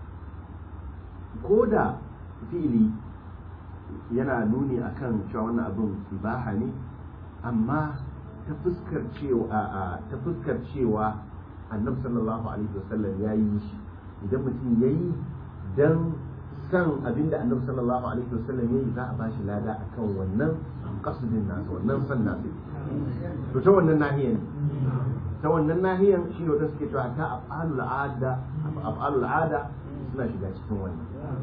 ko da fi'ili yana nuni akan cewa wannan abin ibaha ne amma ta fuskar cewa a ta fuskar cewa annabi sallallahu alaihi wasallam ya yi shi idan mutum ya yi dan san abinda annabi sallallahu alaihi wasallam ya yi za a bashi lada akan wannan kasudin nasa wannan san nasa to ta wannan nahiyan ta wannan nahiyan shi ne wata suke cewa ta af'alul ada af'alul ada suna shiga cikin wannan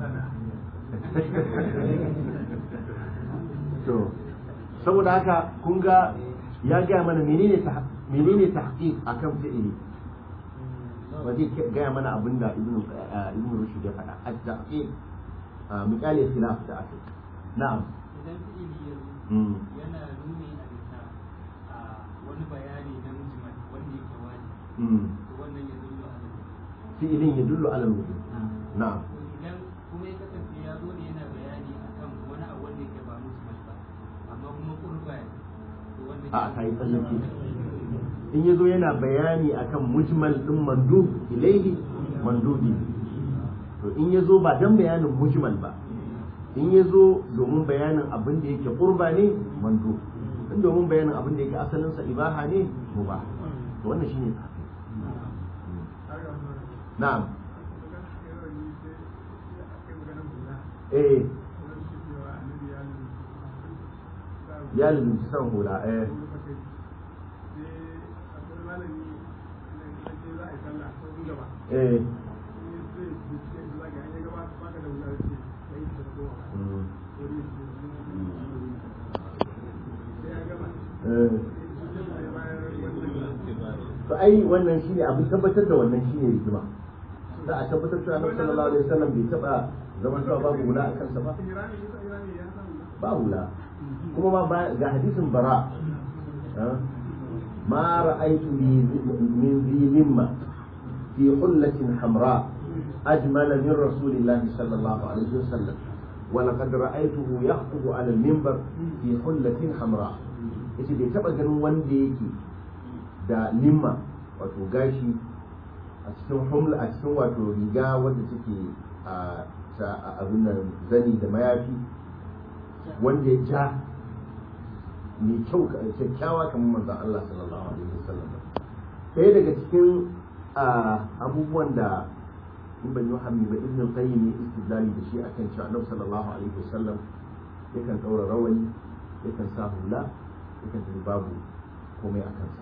to saboda haka kun ga ya gaya mana menene ta menene tahqiq akan fi'ili ba zai gaya mana abin da ibnu ibnu rushd ya faɗa at-tahqiq misali khilaf da ake na'am idan fi'ili ya zo Mm. yana nuni a bisa a wani bayani na mujmal wanda yake wani Mm. to wannan ya zullo a nan fi'ilin yadullu ala al-wujub na'am to idan kuma ya kasance ya zo ne yana bayani akan wani abu wanda yake ba mujmal ba amma kuma qurba ne to wannan a ta yi tsallake in ya zo yana bayani akan mujmal din mandub ilaihi mandubi to in ya zo ba dan bayanin mujmal ba in ya zo domin bayanin abin da yake qurba ne mandub in domin bayanin abin da yake asalinsa ibaha ne mubah to wannan shine na'am eh ya lulunci san hula eh eh mm, eh to ai wannan shine abin tabbatar da wannan shine hikima za a tabbatar cewa Annabi sallallahu alaihi wasallam bai taba zaman cewa babu hula a kansa ba ba hula kuma ma ba ga hadisin bara ah, ma ra'aytu li- min zi limma fi hullatin hamra ajmal min rasulillah sallallahu alaihi wasallam ولقد رأيته يخطب على المنبر في حلة حمراء yace bai taba ganin wanda yake da limma wato gashi a cikin humla a cikin wato riga wanda take a ta abin nan zani da mayafi wanda ya ja mai kyau kyakkyawa kamar manzon Allah sallallahu alaihi wasallam ɗaya daga cikin abubuwan da in ban yi hammi ba ibn qayyim ne istidlali da shi akan cewa annabi sallallahu alaihi wasallam yakan daura rawani yakan sa hula yakan tafi babu komai a kansa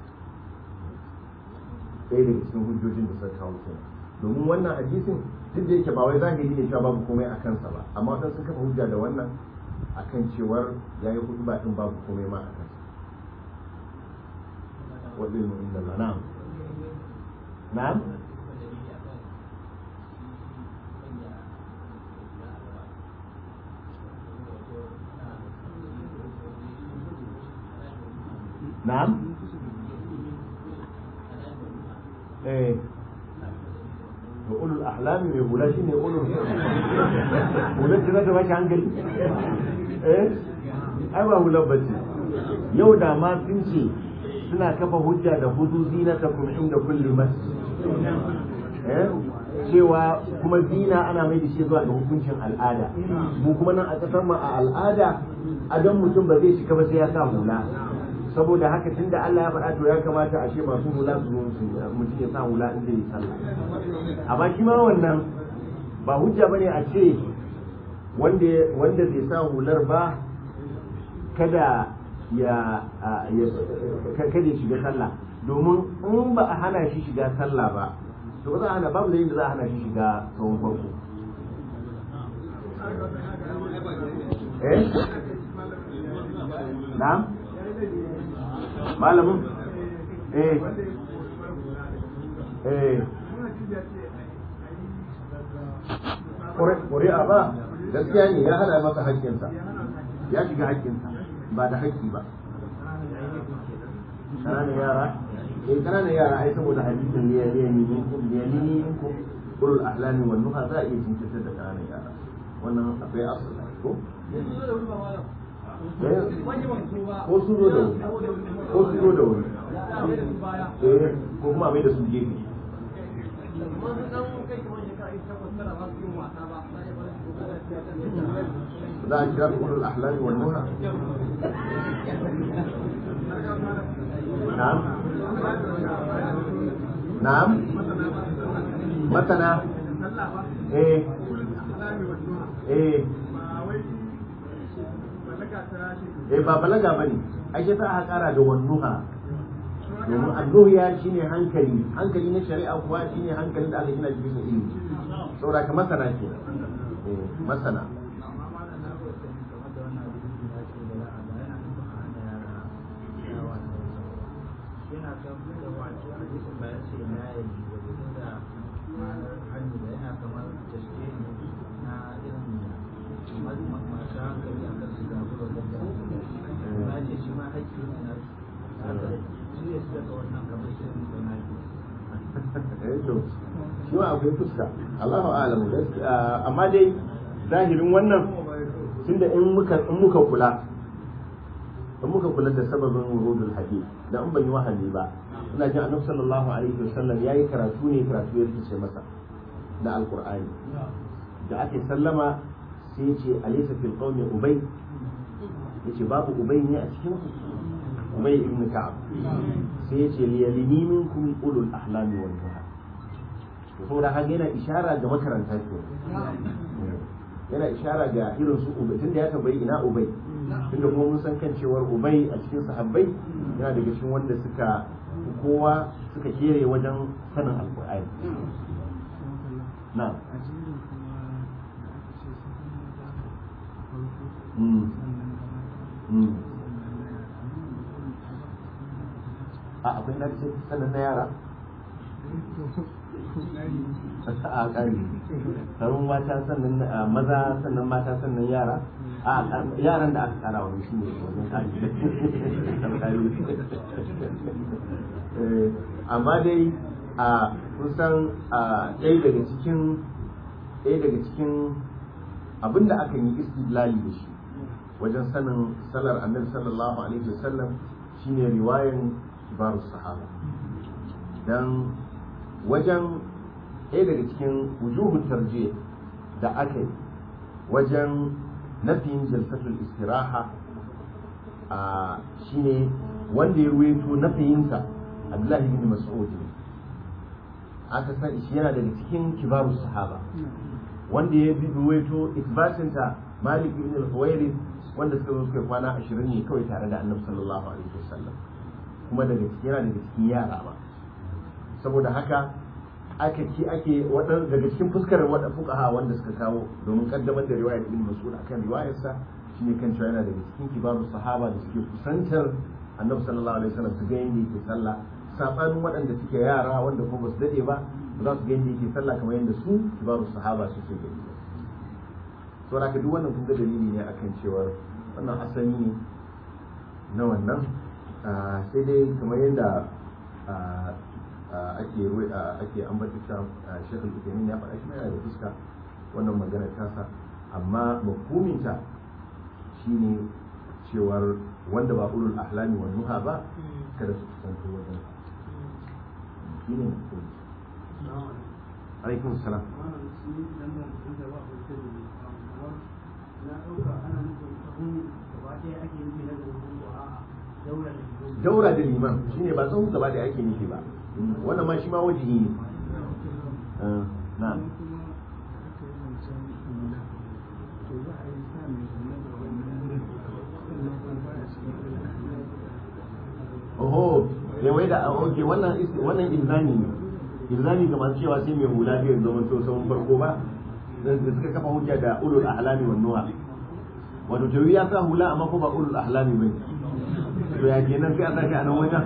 ɗaya daga cikin hujjojin da suka kawo kenan domin wannan hadisin duk da yake ba wai zahiri ne cewa babu komai a kansa ba amma wadansu sun kafa hujja da wannan akan cewar ya yi hudu ba din babu komai ma a kansa wajen mu inda Allah na'am na'am na'am eh to ulul ahlami mai hula shi ne ulul hular da ta bashi hankali eh ai ba hular bace yau da ma sun ce suna kafa hujja da hudu zinata kuma inda kulli masjid eh cewa kuma zina ana mai da shi zuwa ga hukuncin al'ada mu kuma nan a kasar mu a al'ada adon mutum ba zai shiga ba sai ya sa hula saboda haka tunda Allah ya faɗa to ya kamata a ce masu hula su su mutum ya sa hula in zai sallah amma shi ma wannan ba hujja bane a ce wanda wanda bai sa hular ba kada ya kada ya shiga sallah domin in ba a hana shi shiga sallah ba to ba za a hana babu da yadda za a hana shi shiga tsawon farko eh na'am malamin eh eh ƙuri'a ba gaskiya ne ya hana masa haƙƙinsa ya shiga haƙƙinsa ba da haƙƙi ba ƙananan yara eh ƙananan yara ai saboda hadisin ne ya ne minkum ya ne minkum ulul ahlami wan nuha za a iya jinkirtar da ƙananan yara wannan akwai asali ko ko su zo da wuri ko su zo da wuri eh ko kuma mai da su gefe za a kira ulul ahlami wan nuha na'am na'am masana eh eh eh ba balaga ba ne ake sa aka kara da wannuha domin annuhiya shine hankali hankali na shari'a kuwa shine hankalin da aka gina shi bisa ilimi saboda ka masana ke eh masana shi ma akwai fuska Allahu a'lamu amma dai zahirin wannan tunda in muka in muka kula in muka kula da sababin wurudul hadith da in ban yi wahali ba ina jin annabi sallallahu alaihi wasallam yayi karatu ne karatu ya rikice masa da alqur'ani da ake sallama sai ya ce alaysa fil qawmi ubay yace babu ubay ne a cikin ku ubay ibn ka'ab sai ya ce liyalini minkum ulul ahlami wal nuha to saboda haka yana ishara ga makaranta ke yana ishara ga irin su ubay tunda ya tambayi ina ubay tunda kuma mun san kan cewar ubay a cikin sahabbai yana daga cikin wanda suka kowa suka kere wajen sanin alqur'ani na'am a akwai na ce sanin na yara a ƙari sarun mata sannan maza sannan mata sannan yara a yaran da aka kara wani shi ne wajen ƙari amma dai a kusan ɗaya daga cikin ɗaya daga cikin abin da aka yi istidlali da shi wajen sanin salar annabi sallallahu alaihi wasallam shine riwayan kibarus sahaba dan wajen ɗaya daga cikin wujuhun tarje da aka yi wajen nafiyin jalsatul istiraha a shine wanda ya ruwaito nafiyinsa abdullahi bin mas'ud ne aka san shi yana daga cikin kibarus sahaba wanda ya bi ruwaito isbatinta malik ibn al-huwairi wanda suka zo suka yi kwana 20 ne kawai tare da annabi sallallahu alaihi wasallam kuma daga cikin yana daga cikin yara ba saboda haka aka ki ake wadan daga cikin fuskar wada fuqaha wanda suka kawo domin kaddamar da riwayar ibn mas'ud akan riwayarsa shine kan cewa yana daga cikin kibarus sahaba da suke kusantar annabi sallallahu alaihi wasallam su ga yadda yake sallah sabanin waɗanda suke yara wanda kuma basu dade ba ba za su ga yadda yake sallah kamar yadda su kibarus sahaba suke gani ba to da duk wannan kun ga dalili ne akan cewa wannan asali ne na wannan sai dai kamar yadda ake ake ambata cewa Sheikh Al-Uthaymeen ya faɗa shi yana da fuska wannan magana tasa amma mafhuminta shine cewar wanda ba ulul ahlami wa nuha ba kada su kusanto wajen shi ne alaikun salam daura da liman shine ba tsawon gaba da ake nufi ba wannan ma shi ma wajihi ne na'am oho wai da oke wannan wannan ilzami ne ilzami kamar cewa sai mai hula bai zama to sahun farko ba da suka kafa hujja da ulul ahlami wan nuha wato tawi ya sa hula amma ko ba ulul ahlami bane to ya kenan sai a sake a nan wajen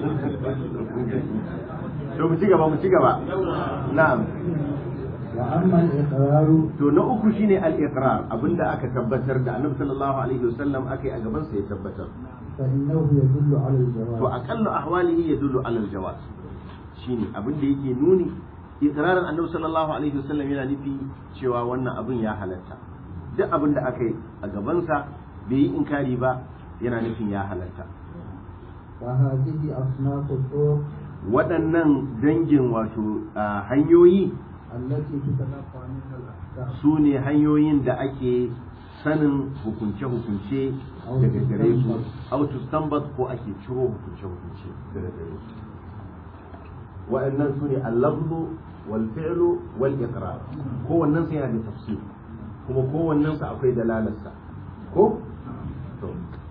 to mu ci gaba mu ci gaba na'am wa amma al-iqrar to na uku shine al-iqrar abinda aka tabbatar da annabi sallallahu alaihi wasallam akai a gaban sa ya tabbatar fa innahu yadullu ala al-jawaz to aqallu ahwalihi yadullu ala al-jawaz shine abinda yake nuni iqrarin annabi sallallahu alaihi wasallam yana nufi cewa wannan abin ya halatta duk abin da aka yi a gaban sa bai yi inkari ba yana nufin ya halatta wa hadhihi asnaf al-turuq waɗannan dangin wato a, hanyoyi allati tutalaqa minha al-ahkam su ne hanyoyin da ake sanin hukunce-hukunce daga gare su autostambat ko ake ciro hukunce-hukunce daga gare su waɗannan su ne allafzu wal fi'lu wal iqrar kowannen sa yana da tafsir kuma kowannen sa akwai dalalarsa ko to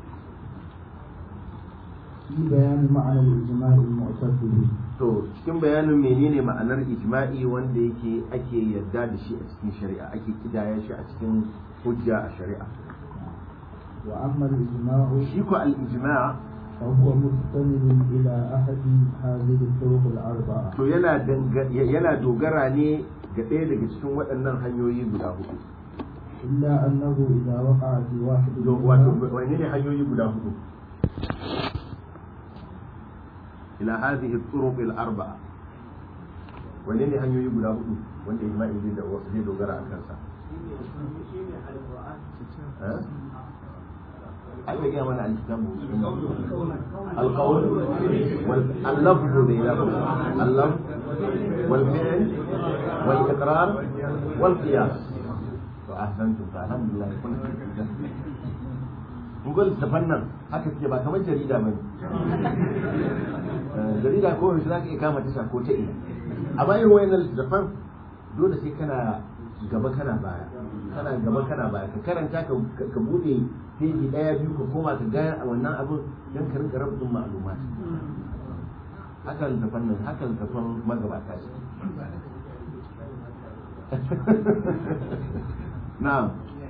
في بيان معنى الإجماع المعتد به to cikin bayanin menene ma'anar ijma'i wanda yake ake yarda da shi a cikin shari'a ake kidaya shi a cikin hujja a shari'a وأما الإجماع shi ko al-ijma' فهو مستند إلى أحد هذه الطرق الأربعة to yana danga- yana dogara ne ga ɗaya daga cikin waɗannan hanyoyi guda hudu إلا أنه إذا وقع في واحد To, wato منها wani ne hanyoyi guda hudu ila hadhihi turuq al-arba'a wani ne hanyoyi guda hudu wanda ijma'i zai da zai dogara a kansa eh ai bai gaya mana al-kitabu القول واللفظ بينهم اللفظ والفعل والإقرار والقياس فأحسنتم فالحمد لله كنت نقول تفنن haka suke ba kamar jarida bane jarida ko yaushe zaka iya kama tasha ko ta ina amma irin wayannan littattafan dole sai kana gaba kana baya kana gaba kana baya ka karanta ka ka bude peji daya biyu ka koma ka ga a wannan abin dan ka rinka rabin ma'lumat haka littattafan nan haka littattafan magabata shi na'am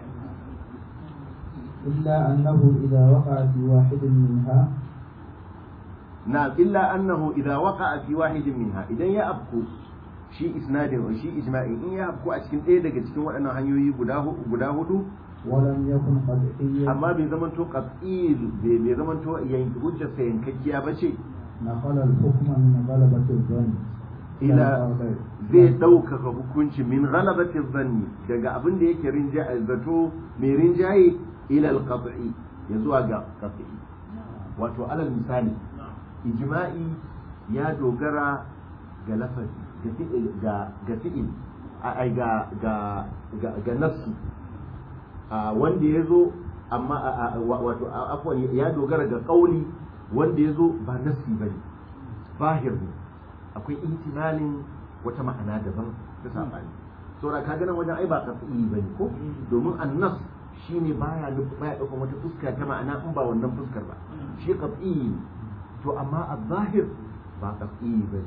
إلا أنه إذا وقع في واحد منها نعم إلا أنه إذا وقع في واحد منها إذا يأبكو شيء إسناد أو شيء إجماعي إن يأبكو أشكن إيه دقة أشكن وأنا هنيوي قداه قداه ولم يكن قطعيا أما بزمن تو قطعي بزمن تو ينكوجة سينكجيا بشي نقل الحكم من غلبة الظن إلى القاضي. zai ɗaukaka hukunci min ghalabati zanni daga abin da yake rinjaye zato mai rinjaye ila al-qat'i ya zuwa ga qat'i wato alal misali ijma'i ya dogara ga lafazi ga fi'il ga ga fi'il ai ga ga ga ga nafsi wanda ya zo amma wato afwan ya dogara ga kauli wanda ya zo ba nafsi bane zahir ne akwai ihtimalin wata ma'ana daban ta sabani saboda ka ganin wajen ai ba qat'i bane ko domin annas shine baya baya daukan wata fuska ta ma'ana in ba wannan fuskar ba shi qat'i to amma az-zahir ba qat'i bane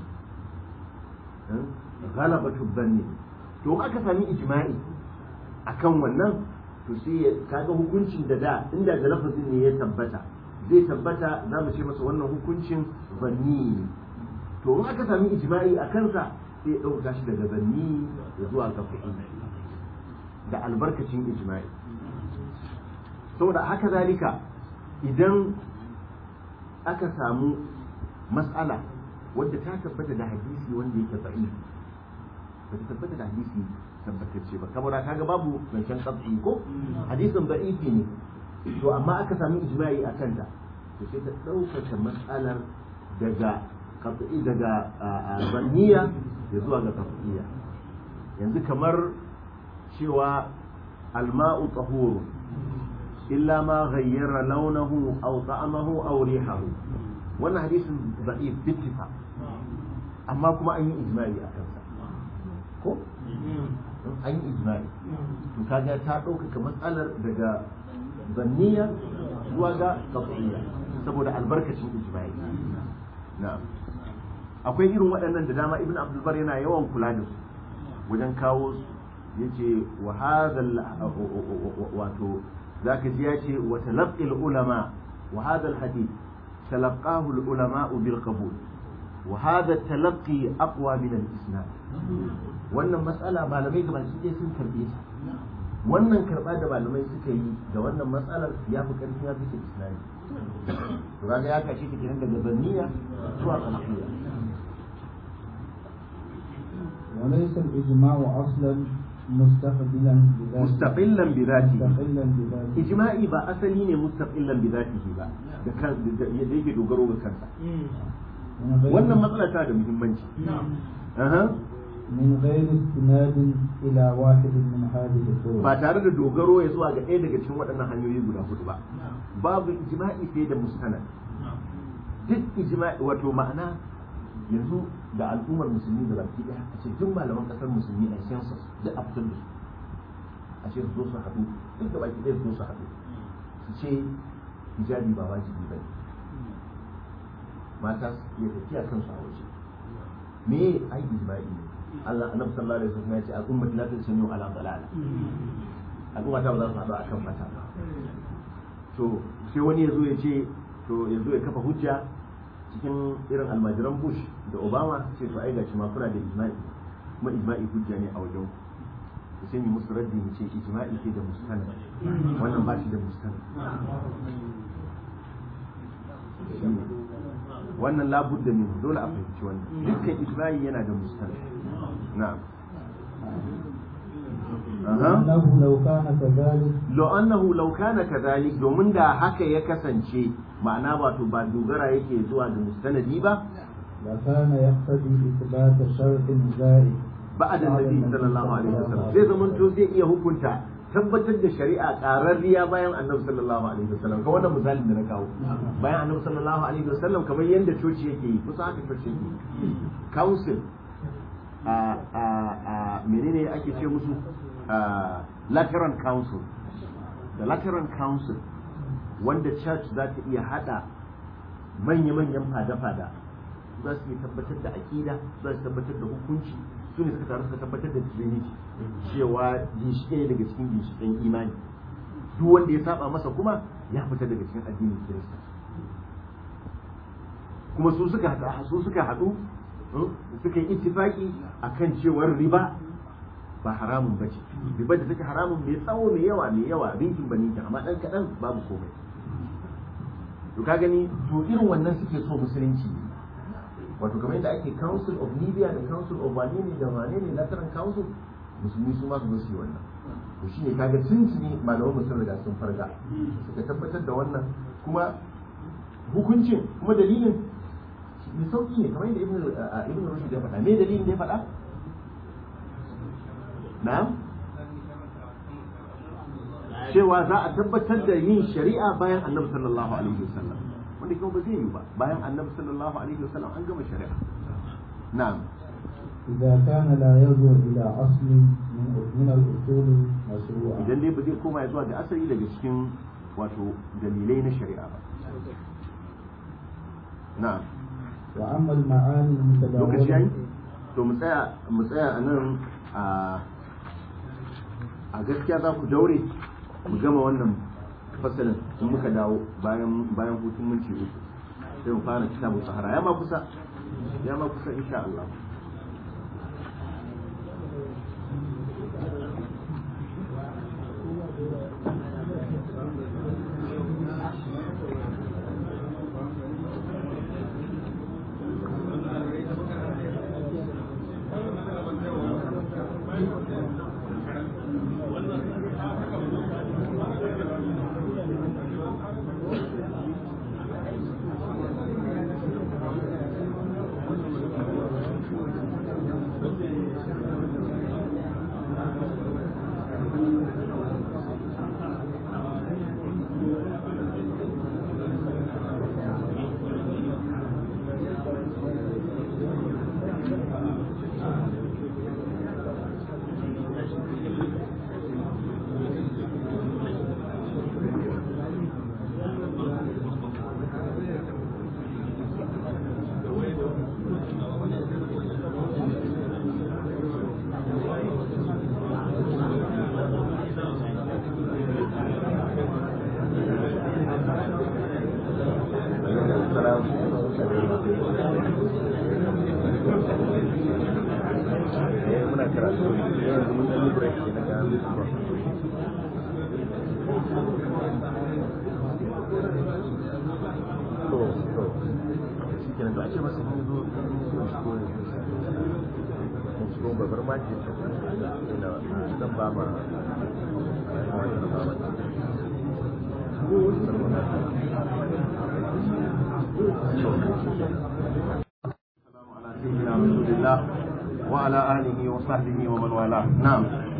ghalabatu dhanni to aka sami ijma'i akan wannan to sai kaga hukuncin da da inda da lafazin ne ya tabbata zai tabbata za mu ce masa wannan hukuncin zanni to in aka sami ijma'i a kansa sai ya ɗauka shi daga zanni ya zuwa ga fi'i da albarkacin ijma'i saboda haka zalika idan aka samu mas'ala wadda ta tabbata da hadisi wanda yake da'i ba ta tabbata da hadisi tabbatacce ba kamar kaga babu zancen qat'i ko hadisin da'ifi ne to amma aka sami ijma'i a kanta to sai ta ɗaukaka matsalar daga qat'i daga zanniya ya zuwa ga qat'iyya yanzu kamar cewa alma'u tahuru illa ma ghayyara launahu aw ta'amahu aw rihahu wannan hadisin da'if bittifa amma kuma an yi ijma'i a kansa ko an yi ijma'i to kaga ta ɗaukaka matsalar daga zanniya zuwa ga qat'iyya saboda albarkacin ijma'i na'am akwai irin waɗannan da dama ibn abdul bar yana yawan kula da su wajen kawo su yace wa hadha wato zaka ji yace wa talaqqi ulama wa hadha al hadith talaqahu al ulama bil qabul wa hadha talaqqi aqwa min al isnad wannan matsala malamai gaba ɗaya sun karbe ta wannan karba da malamai suka yi da wannan matsalar ya fi ƙarfi ya fi islami to kaga ya kashe ta kenan daga zanniya zuwa qamariya وليس الإجماع أصلا مستقبلا بذاته mustaqillan bi dhatihi مستقلا بذاته ijma'i ba asali ne mustaqillan bi dhatihi ba da kan da yake dogaro ga kansa من غير wannan matsala tana da muhimmanci aha من غير استناد إلى واحد من هذه الطرق ba tare da dogaro ya zuwa ga ɗaya daga cikin waɗannan hanyoyi guda hudu ba babu ijma'i sai da mustanad duk ijma'i wato ma'ana yanzu da al'ummar musulmi da baki ɗaya a ce duk malaman ƙasar musulmi a census duk a fitar da su a ce su zo su haɗu duk da baki ɗaya su zo su haɗu su ce hijabi ba wajibi ba ne mata su iya tafiya kansu a waje me ai ijma'i ne Allah annabi sallallahu alaihi wasallam ya ce al'ummati la tasmi'u ala dalala al'umma ta ba za su haɗu akan mata ba to sai wani ya zo ya ce to ya zo ya kafa hujja cikin irin almajiran bush da obama ce to ai gashi ma kuna da ijma'i kuma ijma'i hujja ne a wajen ku sai mu musu raddi mu ce ijma'i ke da mustanad wannan ba shi da mustanad Shine. wannan labudda ne dole a fahimci wannan dukkan ijma'i yana da mustanad na'am Aha. أنه لو كان كذلك lo annahu law kana kadhalik domin da haka ya kasance ma'ana wato ba dogara yake zuwa ga mustanadi ba لكان يقتضي إثبات شرط زائد ba'da nabi sallallahu alaihi wasallam zai zaman to zai iya hukunta tabbatar da shari'a qararriya bayan annabi sallallahu alaihi wasallam ka wannan misalin da na kawo bayan annabi sallallahu alaihi wasallam kamar yanda coci yake yi kusa haka coci yake yi council a a a menene ake ce musu a Lateran Council da Lateran Council wanda church za ta iya hada manya-manyan fada-fada za su iya tabbatar da aƙida za su tabbatar da hukunci su ne suka taru suka tabbatar da trinity cewa ginshiƙe ne daga cikin ginshiƙen imani duk wanda ya saba masa kuma ya fita daga cikin addinin kirista kuma su suka haɗu su suka haɗu hmm, suka yi ittifaki akan cewar riba ba haramun ba ce riba da take haramun mai tsawo mai yawa mai yawa rinkin ba ninkin amma ɗan kaɗan babu komai to ka gani to irin wannan suke so musulunci wato kamar yadda ake council of libya da council of wane ne da wane ne lateran council musulmi su ma su zo su yi wannan to shine kaga tuntuni malaman musulmi riga sun farga suka tabbatar da wannan kuma hukuncin kuma dalilin mai sauki ne kamar yadda ibn ibn rushd ya faɗa me dalilin da ya faɗa na'am cewa za a tabbatar da yin shari'a bayan annabi sallallahu alaihi wasallam wanda kuma ba zai yi ba bayan annabi sallallahu alaihi wasallam an gama shari'a na'am إذا كان لا يرجع إلى أصل من من الأصول مشروعة idan dai ba zai koma ya zuwa da asali daga cikin wato dalilai na shari'a ba na'am وأما المعاني lokaci yayi المتداولة to mu tsaya mu tsaya a nan a a gaskiya za ku daure mu gama wannan fasalin in muka dawo bayan bayan hutun minti uku sai mu fara kitabun sahara ya ma kusa ya ma kusa insha Allah muna karatu yanzu mun dan break ne na to to shi kenan da ake masa mun zo mun shigo mun shigo babar maji ta ina dan ba ma السلام على سيدنا رسول الله وعلى آله وصحبه ومن والاه نعم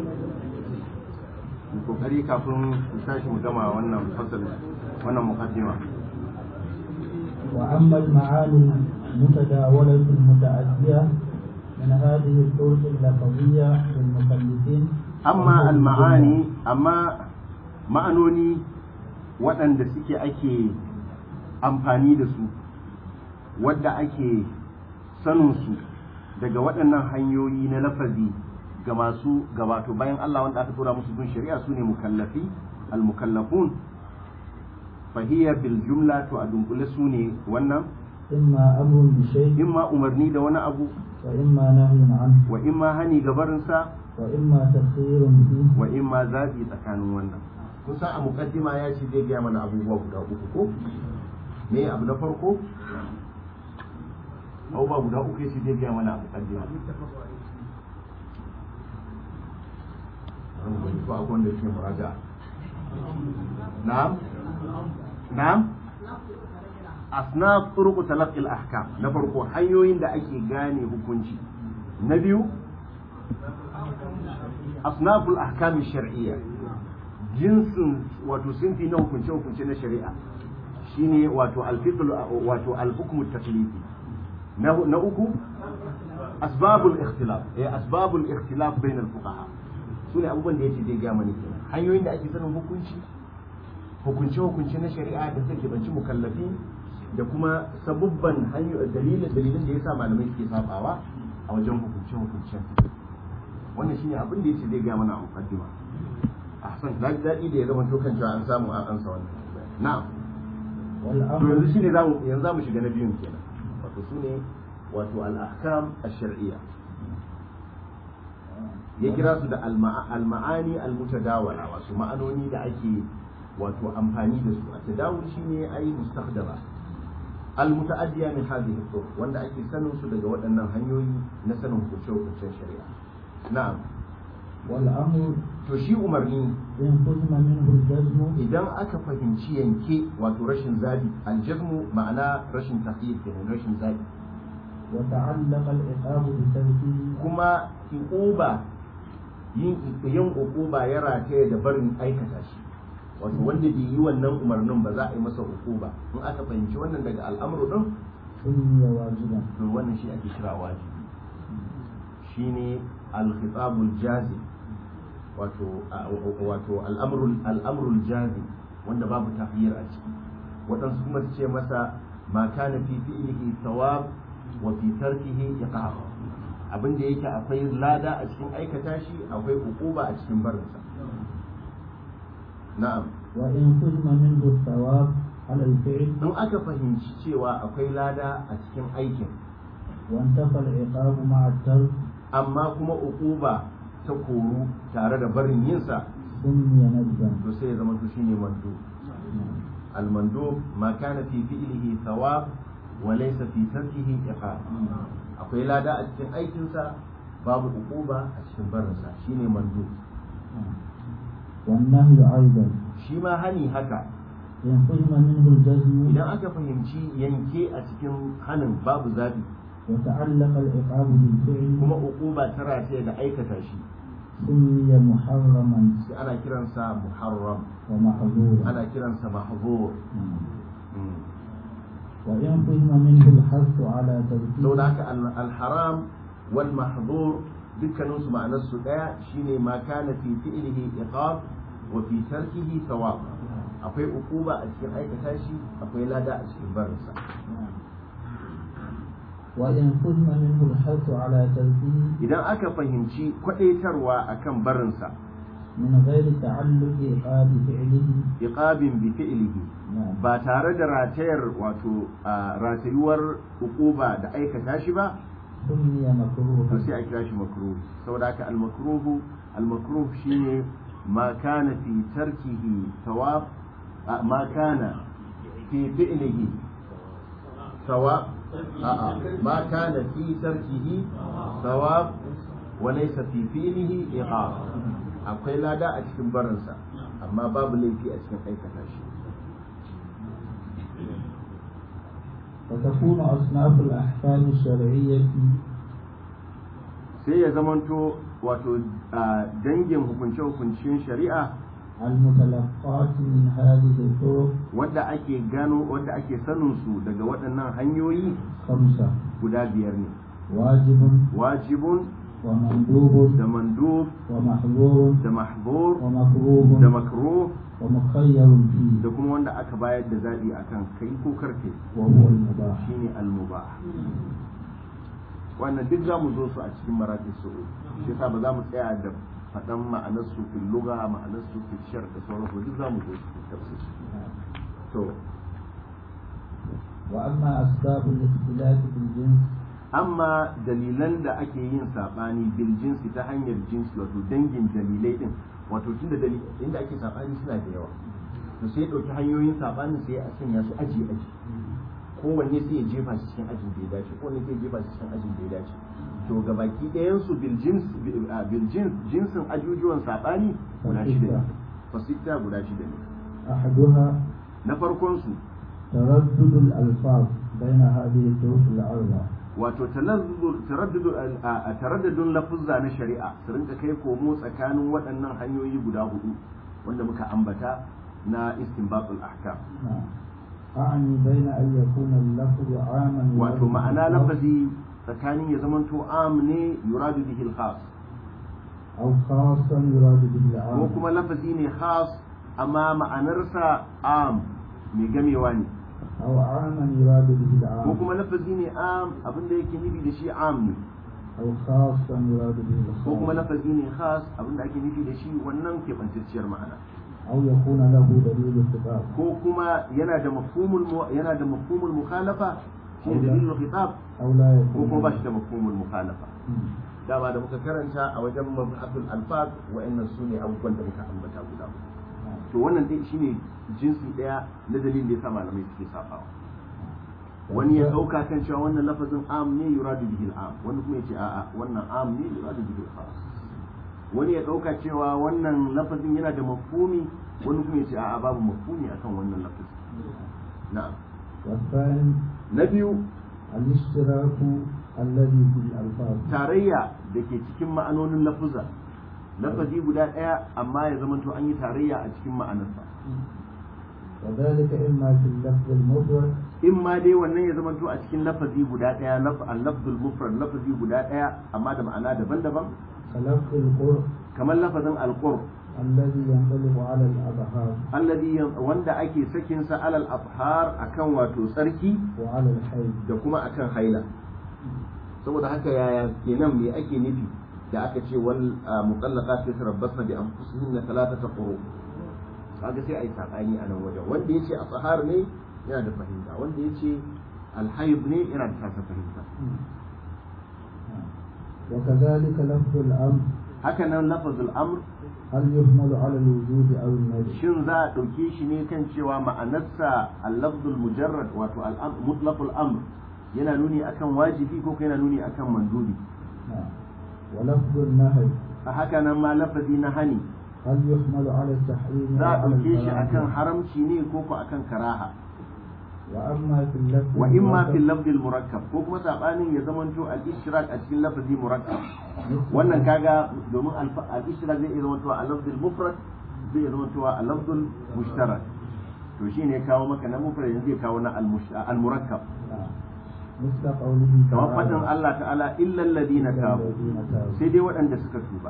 kokari kafin mu tashi mu gama wannan fasal wannan muqaddima وأما المعاني المتداولة المتعدية من هذه الطرق اللفظية للمكلفين amma al-ma'ani amma ma'anoni waɗanda suke ake amfani da su wadda ake sanin su daga waɗannan hanyoyi na lafazi ga masu gabato bayan Allah wanda aka tura musu bin shari'a su ne mukallafi al-mukallafun fahiyya bil jumla to a dunkule su ne wannan إما أمر بشيء imma umarni da wani abu وإما نهي عنه wa imma hani gabarinsa وإما تخير به wa imma zaɓi tsakanin wannan kun san a mukaddima ya ce zai gaya mana abubuwa guda uku ko me abu na farko abubuwa guda uku ya ce zai gaya mana a mukaddima ko akwai wanda yake muraja na'am na'am asnaf turuq talaqqi al-ahkam na farko hanyoyin da ake gane hukunci na biyu asnaful ahkam shar'iyya jinsin wato sinfi na hukunce hukunce na shari'a shine wato al-fiqh wato al-hukm at-taklifi na na uku asbabul ikhtilaf eh asbabul ikhtilaf bain al-fuqaha sune abubuwan da yake zai ga mani kenan hanyoyin da ake sanin hukunci hukunce hukunce na shari'a da suke banci mukallafi da kuma sabubban hanyoyin dalilin dalilin da yasa malamai suke sabawa a wajen hukunce hukuncen wannan shine abin da yace zai ga mana a mukaddima ahsan na ji daɗi da ya zama to kan cewa an samu an ansa wannan na'am to والأمر yanzu shine zamu yanzu zamu shiga na biyun kenan wato sune wato al-ahkam ash-shar'iyya ya kira su da al-ma'a- al-ma'ani al-mutadawala wasu ma'anoni da ake wato amfani da su a tadawul shine ai mustakhdama al-muta'addiya min hadhihi turuq wanda ake sanin su daga waɗannan hanyoyi na sanin hukunce-hukuncen shari'a na'am والأمر to shi umarni إن قسم منه الجزم idan aka fahimci yanke wato rashin zabi aljazmu ma'ana rashin tafiye kenan rashin zabi وتعلق العقاب بتركه kuma uquba yin yin uquba ya rataye da barin aikata shi wato wanda bai yi wannan umarnin ba za a yi masa uquba in aka fahimci wannan daga al'amru din سمي واجبا to wannan shi ake kira wajibi shine al-khitabul jazim wato wato al-amrul al-amrul jazim wanda babu tafiyar a ciki waɗansu kuma su ce masa ma kana fi fi'lihi thawab wa fi tarkihi iqab abin da yake akwai lada a cikin aikata shi akwai ukuba a cikin barinsa na'am وإن فهم منه الثواب على الفعل in aka fahimci cewa akwai lada a cikin aikin وانتفى العقاب مع الترك amma kuma ukuba ta koru tare da barin yinsa سمي ندبا to sai ya zama to shine mando al-mandub ma kana fi fi'lihi thawab wa laysa fi tarkihi iqab akwai lada a cikin aikinsa babu ukuba a cikin barinsa shine mando والنهي أيضا shi ma hani haka إن فهم منه الجزم idan aka fahimci yanke a cikin hanin babu zabi وتعلق العقاب بالفعل kuma ukuba ta rataye da aikata shi سمي محرما sai ana kiransa muharram ومحظورا ana kiransa mahzur Mm. وإن فهم منه الحث على تركه saboda haka al- al-haram wal mahzur dukkanin su ma'anar su daya shine ma kana fi fi'lihi iqab wa fi tarkihi thawab akwai ukuba a cikin aikata shi akwai lada a cikin barinsa وإن فهم منه الحث على تركه idan aka fahimci kwadaitarwa akan barinsa من غير تعلق عقاب فعله iqabin bi fi'lihi نعم ba tare da ratayar wato a ratayuwar ukuba da aikata shi ba سمي to مكروها sai a kira shi makruh saboda haka al makruhu al makruh shine ma kana fi tarkihi thawab a, ma kana fi fi'lihi thawab a'a ma kana fi tarkihi thawab wa laysa fi fi'lihi iqab akwai lada a cikin barinsa amma babu laifi a cikin aikata shi وتكون أصناف الأحكام الشرعية sai ya zamanto wato a dangin hukunce-hukuncen shari'a المتلقاة من هذه الطرق wadda ake gano wadda ake sanin su daga waɗannan hanyoyi خمسة guda biyar ne واجب wajibun ومندوب da mandub ومحظور da mahbur ومكروه da makruh ومخير فيه da kuma wanda aka bayar da zaɓi akan kai ko karke وهو المباح shine al-mubah wannan duk za mu zo su a cikin maratib su'ud shi yasa ba za mu tsaya da faɗan ma'anar su fil lugha ma'anar su fil shar da sauransu duk za mu zo su fil tafsir to وأما أسباب الاختلاف في الجنس amma dalilan da ake yin sabani bil jinsi ta hanyar jinsi wato dangin dalilai din wato tunda dalil inda ake sabani suna da yawa to sai ya dauki hanyoyin sabanin sai a sanya su aji aji kowanne sai ya jefa shi cikin ajin da ya dace kowanne sai ya jefa shi cikin ajin da ya dace to ga baki ɗayan su bil jins bil jins jinsin ajujuwan sabani guda shida ne fasitta guda shida ne أحدها na farkon su تردد الألفاظ بين هذه الطرق الأربعة wato taraddadun lafuzza na shari'a su rinka kai komo tsakanin waɗannan hanyoyi guda hudu wanda muka ambata na istinbatul ahkam نعم أعني بين أن يكون اللفظ عاما wato ma'ana lafazi tsakanin ya zamanto am ne yuradu bihi al-khas أو خاصا يراد به ko العام kuma lafazi ne khas amma ma'anarsa am mai gamewa ne أو عاما يراد به ko العام kuma lafazi ne am abinda yake nufi da shi am ne أو خاصا يراد به ko kuma الخاص lafazi ne khas abinda ake nufi da shi wannan keɓantacciyar ma'ana أو يكون له دليل الخطاب ko kuma yana da mafhumul mu- yana da mafhumul mukhalafa shi ne dalilul khitab أو لا ko يكون kuma ba shi da mafhumul mukhalafa مم. dama da muka karanta a wajen mabhatul alfaz wa'annan su ne abubuwan da muka ambata guda uku. نعم. to wannan dai shine jinsi daya na dalilin da yasa malamai suke sabawa wani ya dauka kan cewa wannan lafazin am ne yuradu bihi al-am wani kuma yace a'a wannan am ne yuradu bihi al-khas wani ya dauka cewa wannan lafazin yana da mafhumi wani kuma yace a'a babu mafhumi akan wannan lafazin na'am والثاني na biyu الاشتراك الذي في الألفاظ tarayya da ke cikin ma'anonin lafuza lafazi guda ɗaya amma ya zama to an yi tarayya a cikin ma'anarsa وذلك إما في اللفظ المفرد in ma dai wannan ya zama to a cikin lafazi guda ɗaya laf al-lafzul mufrad lafazi guda ɗaya amma da ma'ana daban-daban كلفظ القرء kamar lafazin alqur الذي ينطلق على الأبهار alladhi yan- wanda ake sakin sa alal afhar akan wato tsarki وعلى الحيض da kuma akan haila saboda haka yaya kenan me ake nufi da aka ce wal mutallaqat yatarabbasna bi anfusihinna thalathata quru kaga sai ai sabani a nan wajen wanda yace afhar ne yana da fahimta wanda yace alhayd ne yana da tasa fahimta وكذلك لفظ الأمر haka nan lafazul amr هل يحمل على الوجود أو النجم shin za a ɗauke shi ne kan cewa ma'anarsa al-lafzul mujarrad wato al-am- mutlaqul amr yana nuni akan wajibi ko yana nuni akan mandubi نعم ولفظ النهي a haka nan ma lafazi na hani هل يحمل على التحريم za a وعلى ɗauke shi akan الكراهة haramci ne ko ko akan karaha وأما في اللفظ wa imma المركب fil lafzil murakkab ko kuma sabanin ya zamanto al-ishrak a cikin lafazi murakkab مثل wannan kaga domin alfa- al-ishrak zai iya zamanto a lafzil mufrad zai iya zamanto a lafzul mushtarak to shine ya kawo maka na mufrad yanzu ya kawo na al-mush- al-murakkab نعم. مثل قوله kamar تعالى faɗin Allah ta'ala illal ladina إلا tabu الذين تابوا. sai dai waɗanda suka tuba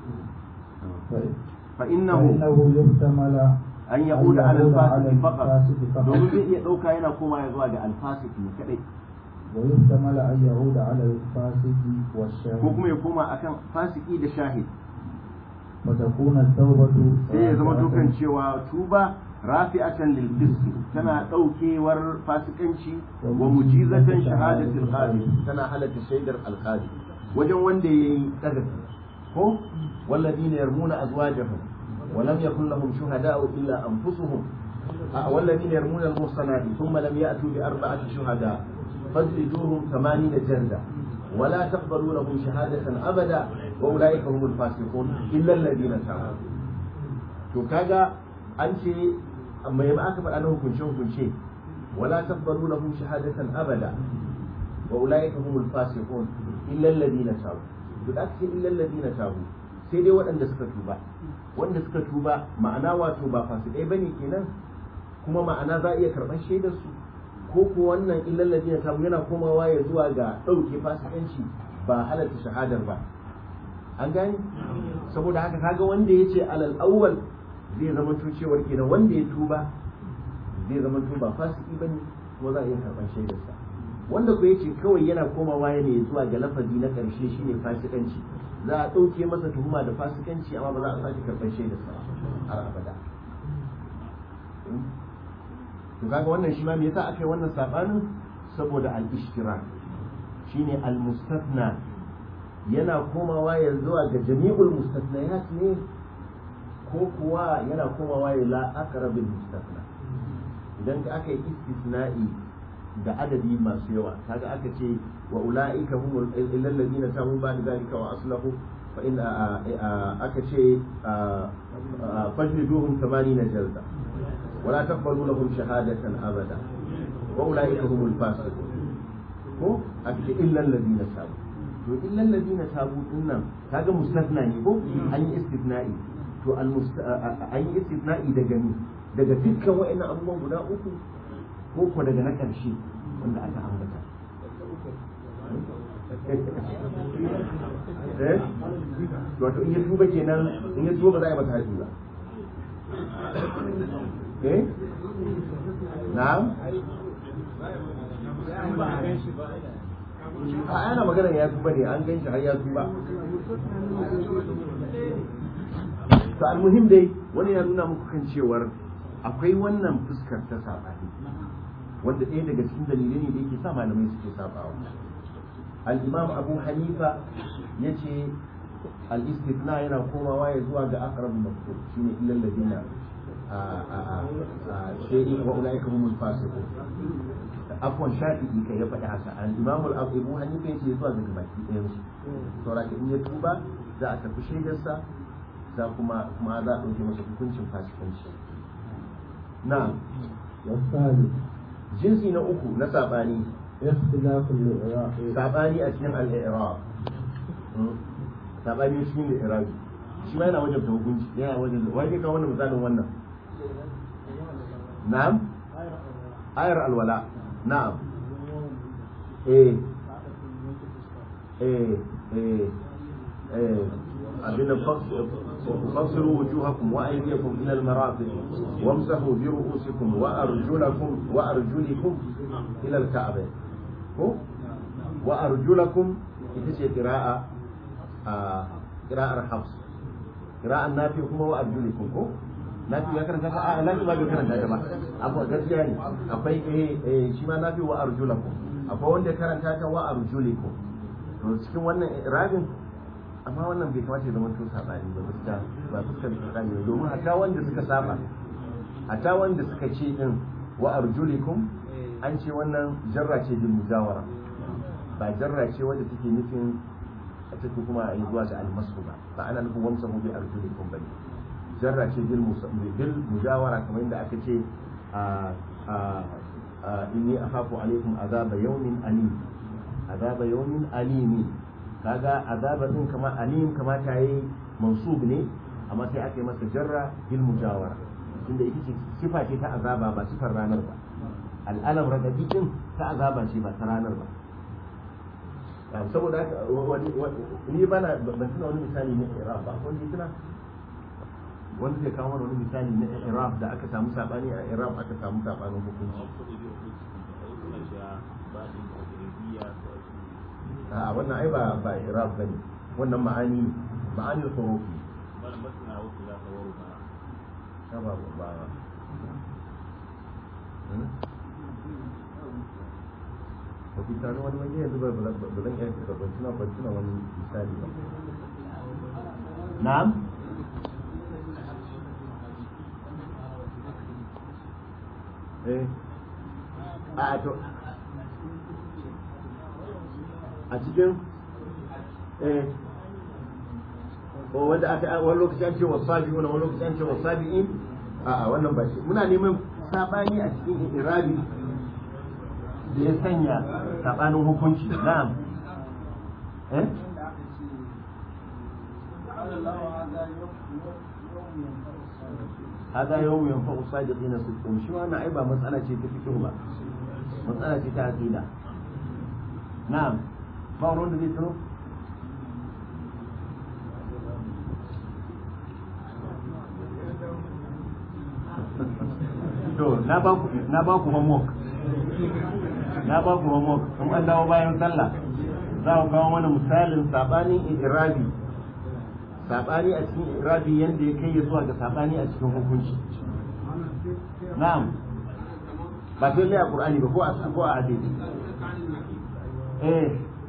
ف- fa innahu فإنه يحتمل an yauda ala يعود على al-fasiq faqat الفاسق فقط domin zai iya ɗauka yana koma ya zuwa ga al-fasiq ne kadai ويحتمل أن يعود على الفاسق ko والشاهد kuma ya koma akan fasiki da shahid وتكون التوبة sai ya zama رافعة dukan cewa tuba rafi'atan lil fisq tana daukewar fasikanci wa mujizatan shahadatil qadi tana halatta shaidar alqadi wajen wanda yayi kadafi ko walladina yarmuna azwajahum wa lam yakul lahum shuhada'u illa anfusuhum والذين يرمون المحصنات ثم لم يأتوا بأربعة شهداء فاجلدوهم ثمانين جلدة ولا تقبلوا لهم شهادة أبدا وأولئك هم الفاسقون إلا الذين تابوا to kaga an ce mai ma aka faɗa na hukunce hukunce wala tabbaru lahum shahadatan abada wa ulaika humul fasiqun illa alladhina tabu to da aka ce illa alladhina tabu sai dai waɗanda suka tuba wanda suka tuba ma'ana wato ba fasikai bane kenan kuma ma'ana za a iya karɓar shaidar su ko ko wannan illa alladhina tabu yana komawa ya zuwa ga ɗauke fasikanci ba halatta shahadar ba an gane saboda haka kaga wanda ya ce alal awwal zai zama cewar kenan wanda ya tuba zai zama ba fasiki bane kuma za a iya karɓar shaidarsa wanda ko yace kawai yana komawa ne zuwa ga lafazi na ƙarshe shine fasikanci za a ɗauke masa tuhuma da fasikanci amma ba za a sake karɓar shaidarsa har abada to kaga wannan shi ma me yasa aka yi wannan sabanin saboda al-ishtirak shine al-mustathna yana komawa ya zuwa ga jami'ul mustathnayat ne ko kuwa yana komawa ya la aqrabil mustathna idan ka aka yi istisna'i da adadi masu yawa kaga aka ce wa ulaika humul illal ladina tabu ba'da zalika wa aslahu fa in aka ce fajliduhum 80 jalda ولا تقبلوا لهم شهادة أبدا وأولئك هم الفاسقون ko a ce illal ladina tabu to illal ladina tabu din nan kaga mustasna ne ko an yi istisna'i to al an yi istisna'i daga ni daga dukkan wa'annan abubuwan guda uku ko ko daga na karshe wanda aka ambata eh wato in ya tuba kenan in ya tuba ba za a yi masa haji ba eh na'am a ana magana ya tuba ne an gan shi har ya tuba to almuhim dai wani ya nuna muku kan cewar akwai wannan fuskar ta sabani wanda ɗaya daga cikin dalilai ne da yake sa malamai suke sabawa al-imam abu hanifa ya ce al-istithna yana komawa ya zuwa ga aqrab mafhum shine illal ladina shay'in wa ulaika humul fasiqun afwan shafi'i kai ya faɗi haka al-imam al-abu hanifa yace zuwa ga baki ɗayan su saboda in ya tuba za a tafi shaidarsa za kuma kuma za a ɗauke masa hukuncin fasikanci na والثالث jinsi na uku na sabani اختلاف الإعراب sabani a cikin al-i'rab sabani cikin al-i'rab shi ma yana wajen ta hukunci yana wajen wai ne ka wannan misalin wannan na'am ayar alwala na'am eh eh eh eh abin da فاغسلوا وجوهكم وايديكم الى المرافق وامسحوا برؤوسكم وارجلكم وارجلكم الى الكعبين ko wa arjulakum ita ce qira'a a qira'ar hafs qira'an nafi kuma wa arjulikum ko nafi ya karanta ta a nafi ba bai karanta ta ba abu gaskiya ne akwai eh eh shi ma nafi wa arjulakum akwai wanda ya karanta ta wa arjulikum to cikin wannan irabin amma wannan bai kamata ya zama to sabani ba gaskiya ba fuskar sabani ba domin hatta wanda suka saba hatta wanda suka ce din wa arjulikum an ce wannan jarra ce bil mujawara ba jarra ce wanda take nufin a take kuma a yi zuwa ga almasu ba ba ana nufin wamsa mu bi arjulikum bane jarra ce bil bil mujawara kamar yadda aka ce a a inni akhafu alaikum azaba yawmin alim azaba yawmin alimi kaga azaba din kama alim kama ta yi mansub ne amma sai aka yi masa jarra bil mujawara tunda ita ce sifa ce ta azaba ba sifar ranar ba al'alam radadi din ta azaba ce ba ta ranar ba saboda haka ni bana ban tuna wani misali na iraq ba wanda tuna wanda zai kawo wani misali na iraq da aka samu sabani a iraq aka samu sabanin hukunci a wannan ai ba ba iraq bane wannan ma'ani ma'ani hurufi ba ba ba ba ku tano wani wani yanzu ba ba zan iya da ban tuna ban tuna wani misali ba na'am eh a to a cikin eh ko wanda aka wani lokaci an ce wasabi wani lokaci an ce wasabi'in a'a wannan ba shi muna neman sabani a cikin irabi da ya sanya sabanin hukunci na'am eh hada yau yan fa'u sadiqina sidqum shi wannan ai ba matsala ce ta fiqh ba matsala ce ta aqida na'am ba wani da zai tsaro to na ba ku na ba ku homework na ba ku homework kuma an dawo bayan sallah za ku kawo mana misalin sabanin irabi sabani a cikin irabi yanda ya kai ya zuwa ga sabani a cikin hukunci na'am ba sai lai a qur'ani ba ko a ko a hadisi eh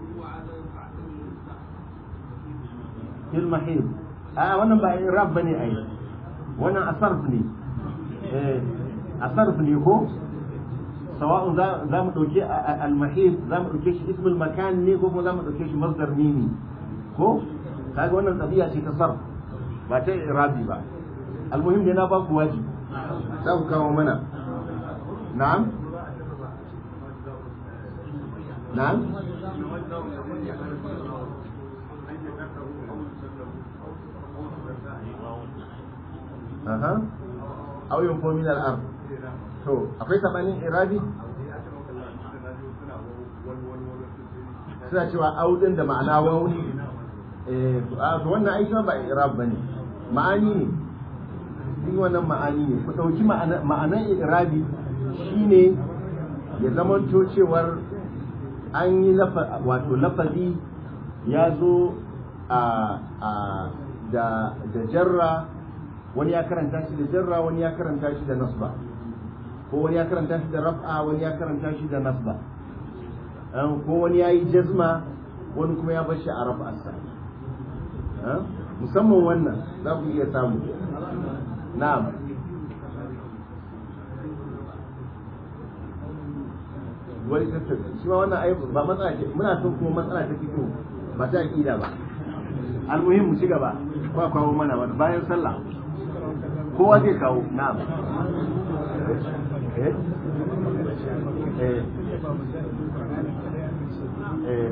fil mahid a wannan ba irab bane ai wannan asarf ne eh asarf ne ko sawa'un za mu dauke al-mahid za mu dauke shi ismul makan ne ko kuma za mu dauke shi masdar mimi ko kaga wannan tabi'a ce ta sarf ba ta irabi ba almuhim ne na ba ku waji za ku kawo mana na'am na'am aha aw yunfo min al-ard to akwai sabanin irabi suna cewa audin da ma'ana wauni eh to wannan aiki ba irab bane ma'ani ne din wannan ma'ani ne ku dauki ma'anan irabi shine ya zamanto cewar an yi wato lafazi ya zo a da da jarra wani ya karanta shi da jarra wani ya karanta shi da nasba ko wani ya karanta shi da raf'a wani ya karanta shi da nasba ko wani ya yi jazma wani kuma ya bar shi a raf'arsa musamman wannan za ku iya samu na'am wani tattaka shi ma wannan ayyuka ba matsala ce muna son kuma matsala ta fito ba ta aqida ba almuhim mu ci gaba ba kawo mana wani bayan sallah kowa zai kawo na'am eh eh eh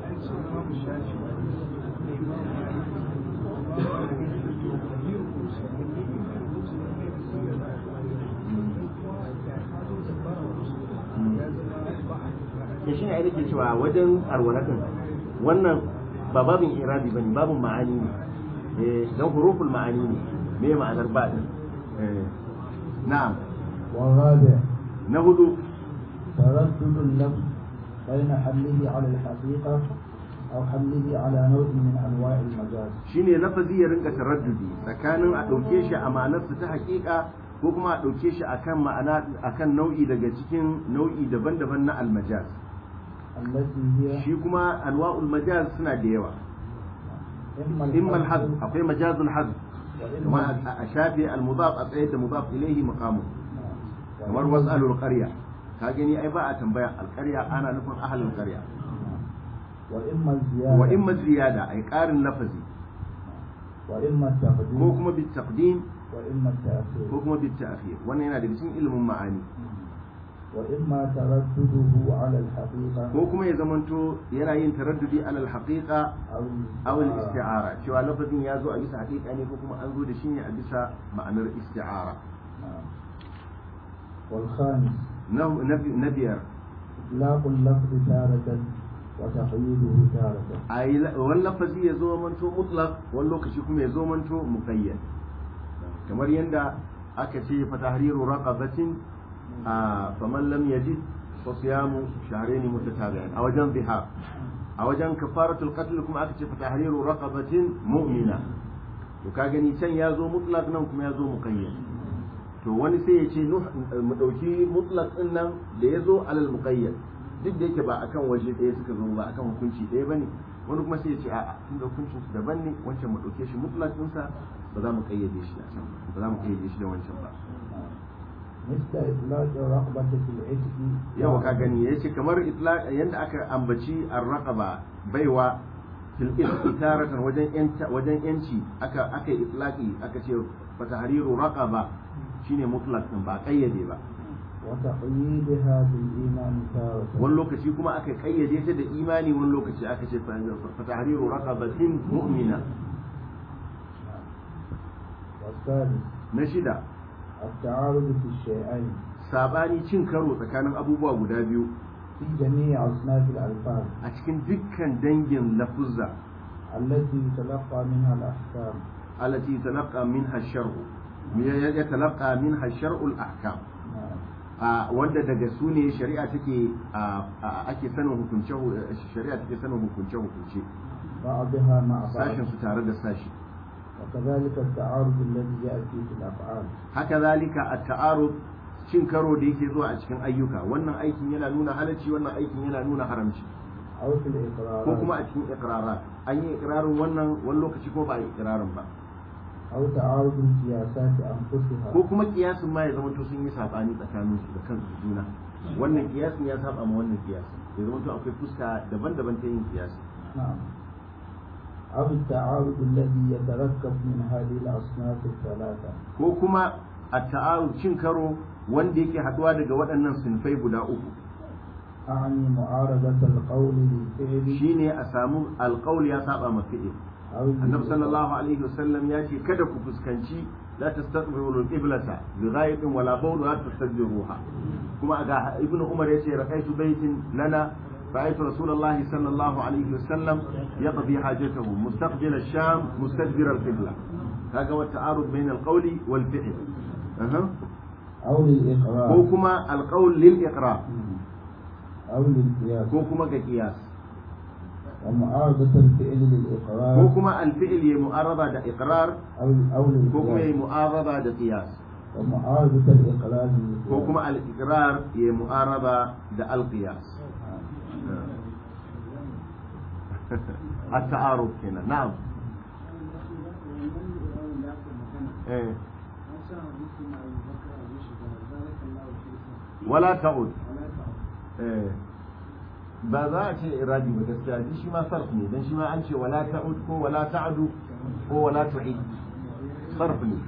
ya shi ne ai nake cewa wajen alwalatin wannan ba babin irabi bane babin ma'ani ne eh dan huruful ma'ani ne me ma'anar ba din eh na'am والرابع na hudu تردد اللفظ بين حمله على الحقيقة أو حمله على نوع من أنواع المجاز shine lafazi ya rinka taraddudi tsakanin a ɗauke shi a ma'anarsa ta haƙiƙa ko kuma a ɗauke shi akan ma'ana akan nau'i daga cikin nau'i daban-daban na almajaz التي هي shi kuma anwa'ul majaz suna da yawa إما imma الحذف al-hazf akwai majazul hazf kuma وإما a shafe al-mudaf a tsaye da mudaf ilayhi maqamu kamar was'alul qarya ka gani ai ba a tambaya al-qarya ana nufin ahlul qarya وإما الزيادة wa imma ziyada ai ƙarin lafazi وإما ko التقديم kuma bit taqdim وإما التأخير ko kuma bit ta'khir wannan yana daga cikin ilimin ma'ani وإما تردده على الحقيقة ko kuma ya zamanto yana yin taraddudi alal haqiqa أو aw al isti'ara cewa lafazin ya zo a bisa haqiqa ne ko kuma an zo da shi ne a bisa ma'anar isti'ara نعم. والخامس na na- na biyar إطلاق اللفظ تارة وتقييده تارة ai wani lafazi ya zo manto mutlaq wani lokaci kuma ya zo manto muqayyad kamar yanda aka ce fa tahriru raqabatin a faman lam yajid fa siyamu shahrayn mutatabi'in a wajen zihar a wajen kafaratul qatl kuma aka ce fa tahriru raqabatin mu'mina to ka gani can ya zo mutlaq nan kuma ya zo muqayyad to wani sai ya ce nuh- mu dauki mutlaq din nan da ya zo alal muqayyad duk da yake ba akan waje ɗaya suka zo ba akan hukunci ɗaya bane wani kuma sai ya ce a'a tunda hukuncin su daban ne wancan mu dauke shi mutlaq din sa ba za mu kayyade shi da can ba za mu kayyade shi da wancan ba مثل إطلاق الرغبة في العتق yawa ka gani ya ce kamar itlaq yanda aka ambaci ar-raqaba baiwa fil itaratan wajen yanta wajen yanci aka aka yi itlaqi aka ce fa tahriru raqaba shine mutlaq din ba kayyade ba وتقييدها بالإيمان تارة wani lokaci kuma aka kayyade ta da imani wani lokaci aka ce fa tahriru raqabatin mu'mina والثالث na shida التعارض في الشيئين sabani cin karo tsakanin abubuwa guda biyu في جميع أصناف الألفاظ a cikin dukkan dangin lafuzza التي يتلقى منها الأحكام التي يتلقى منها الشرع يتلقى منها الشرع الأحكام نعم. a wanda daga su ne shari'a take a- a- ake sanin hukunce shari'a take sanin hukunce hukunce بعضها مع بعض sashin su tare da sashi وكذلك التعارض الذي يأتي في الأفعال haka zalika a ta'arud cin karo da yake zuwa a cikin ayyuka wannan aikin yana nuna halacci wannan aikin yana nuna haramci أو في الإقرارات ko kuma a cikin iqrarat an yi iqrarin wannan wani lokaci ko ba a yi iqrarin ba أو تعارض القياسات أنفسها ko kuma kiyasin ma ya zama to sun yi sabani tsakanin su da kansu juna wannan kiyasin ya saba ma wannan kiyasin ya zama to akwai fuska daban-daban ta yin kiyasi نعم أو التعارض الذي يتركب من هذه الأصناف الثلاثة ko kuma a ta'arud cin karo wanda yake haduwa daga waɗannan sinfai guda uku أعني معارضة القول للفعل shine a samu alƙaul ya saba ma fi'il أو annabi sallallahu alaihi wasallam ya ce kada ku fuskanci la tastaqbilu al-qiblata bi ghaibin wala bawl la tastadbiruha kuma ga ibnu umar yace raqaitu baitin lana رأيت رسول الله صلى الله عليه وسلم يقضي حاجته مستقبل الشام مستدبر القبلة هذا هو التعارض بين القول والفعل أه. أو للإقرار كوكما القول للإقرار أو للقياس كوكما كقياس ومعارضة الفعل للإقرار كوكما الفعل معارضة دا إقرار أو أو كوكما للقياس معارضة دا قياس ومعارضة الإقرار للقياس كوكما الإقرار هي معارضة دا القياس التعارض هنا نعم إيه. ولا تعود إيه. ba za a ce iradi ba gaskiya shi shi ma sarf ne dan shi ma an ce wala ta'ud ko wala ta'du ko wala tu'id sarf ne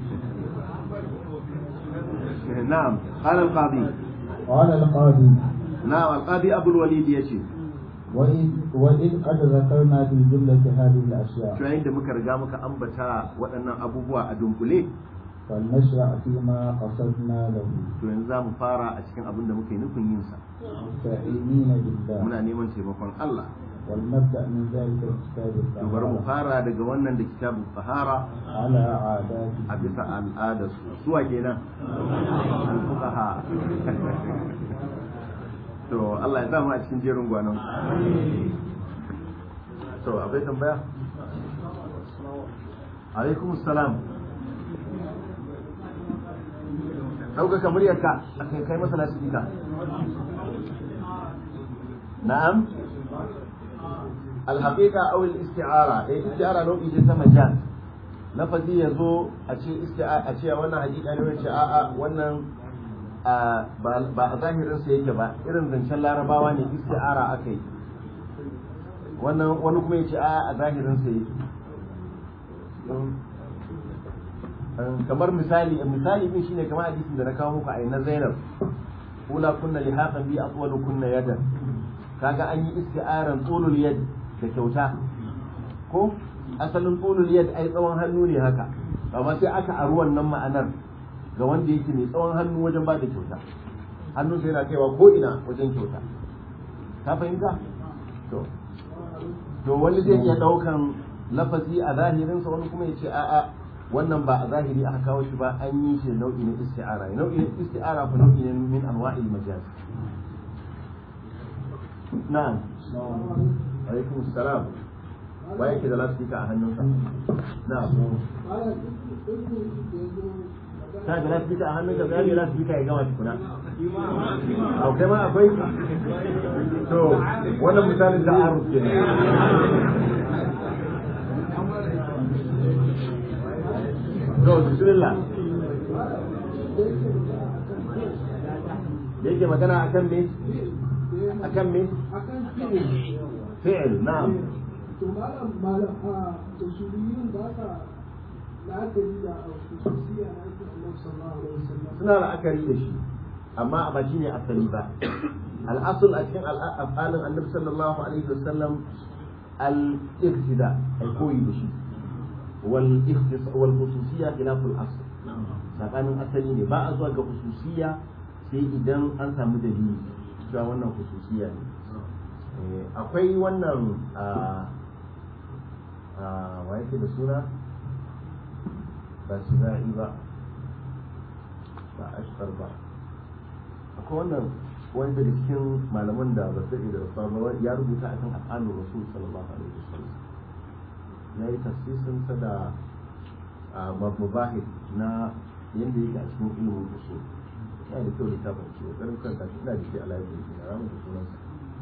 na'am qala al-qadi قال القاضي na'am al-qadi abu al-walid yace وإذ, وإذ قد ذكرنا في جملة هذه الأشياء yayin da muka riga muka ambata waɗannan abubuwa a dunkule فلنشرع فيما قصدنا له to yanzu za mu fara a cikin abin da muka yi nufin yin sa مستعينين بالله muna neman taimakon Allah ولنبدأ من ذلك الكتاب to bari mu الطهارة fara daga wannan da kitabun sahara على عاداته a bisa al'adar su suwa kenan al-fuqaha to Allah ya samu a cikin jerin gwanon to akwai tambaya alaikum salam ɗaukaka muryarka a kai kai masa lasifika na'am alhaƙiƙa awil isti'ara eh isti'ara nau'i ce ta majaz lafazi ya zo a ce isti'ara a ce wannan haƙiƙa ne wacce a'a wannan a, ba ba a zahirin sa yake ba irin zancen larabawa ne isti'ara aka yi wannan wani kuma ya ce a'a a zahirin sa yake kamar misali misali din shine kamar hadisin da na kawo muku a na Zainab ula kunna lihaqan bi atwalu kunna yadan kaga an yi isti'aran tulul yad da kyauta ko asalin tulul yad ai tsawon hannu ne haka amma sai aka aru wannan ma'anar ga wanda yake mai tsawon hannu wajen ba da kyauta hannun sai yana kaiwa ko ina wajen kyauta ka fahimta to to wani zai iya daukan lafazi a zahirinsa wani kuma ya ce a'a wannan ba a zahiri aka kawo shi ba an yi shi nau'i na isti'ara nau'i na isti'ara fa nau'i ne min anwa'il majaz na'am alaikum salam wa yake da lasfika a hannunsa na'am ta da lasfika a hannunka ga ne lasfika ya gama tukuna a kai ma akwai to wannan misalin da arus ke to bismillah da yake magana akan me akan me fi'il na'am to malam malam a usuliyun ba ka la'akari da khususiyya na aikin Allah sallallahu alaihi wasallam suna la'akari da shi amma ba shi ne asali ba al'asul a cikin al'afalin annabi sallallahu alaihi wasallam al-iqtida ai koyi da shi wal ikhtis wal khususiyya khilaful asl tsakanin asali ne ba a zuwa ga khususiyya sai idan an samu dalili cewa wannan khususiyya ne Eh, akwai wannan a wa yake da suna ba su za'i ba ba ashkar ba akwai wannan wani daga cikin malaman da ba su da rasuwa ba ya rubuta akan afalin rasul sallallahu alaihi wasallam ya yi tafsirin sa da mabahid na yadda yake a cikin ilimin usul ya da kyau littafin shi ƙoƙarin kan tashi ina da shi a laifin shi na ramin da sunansa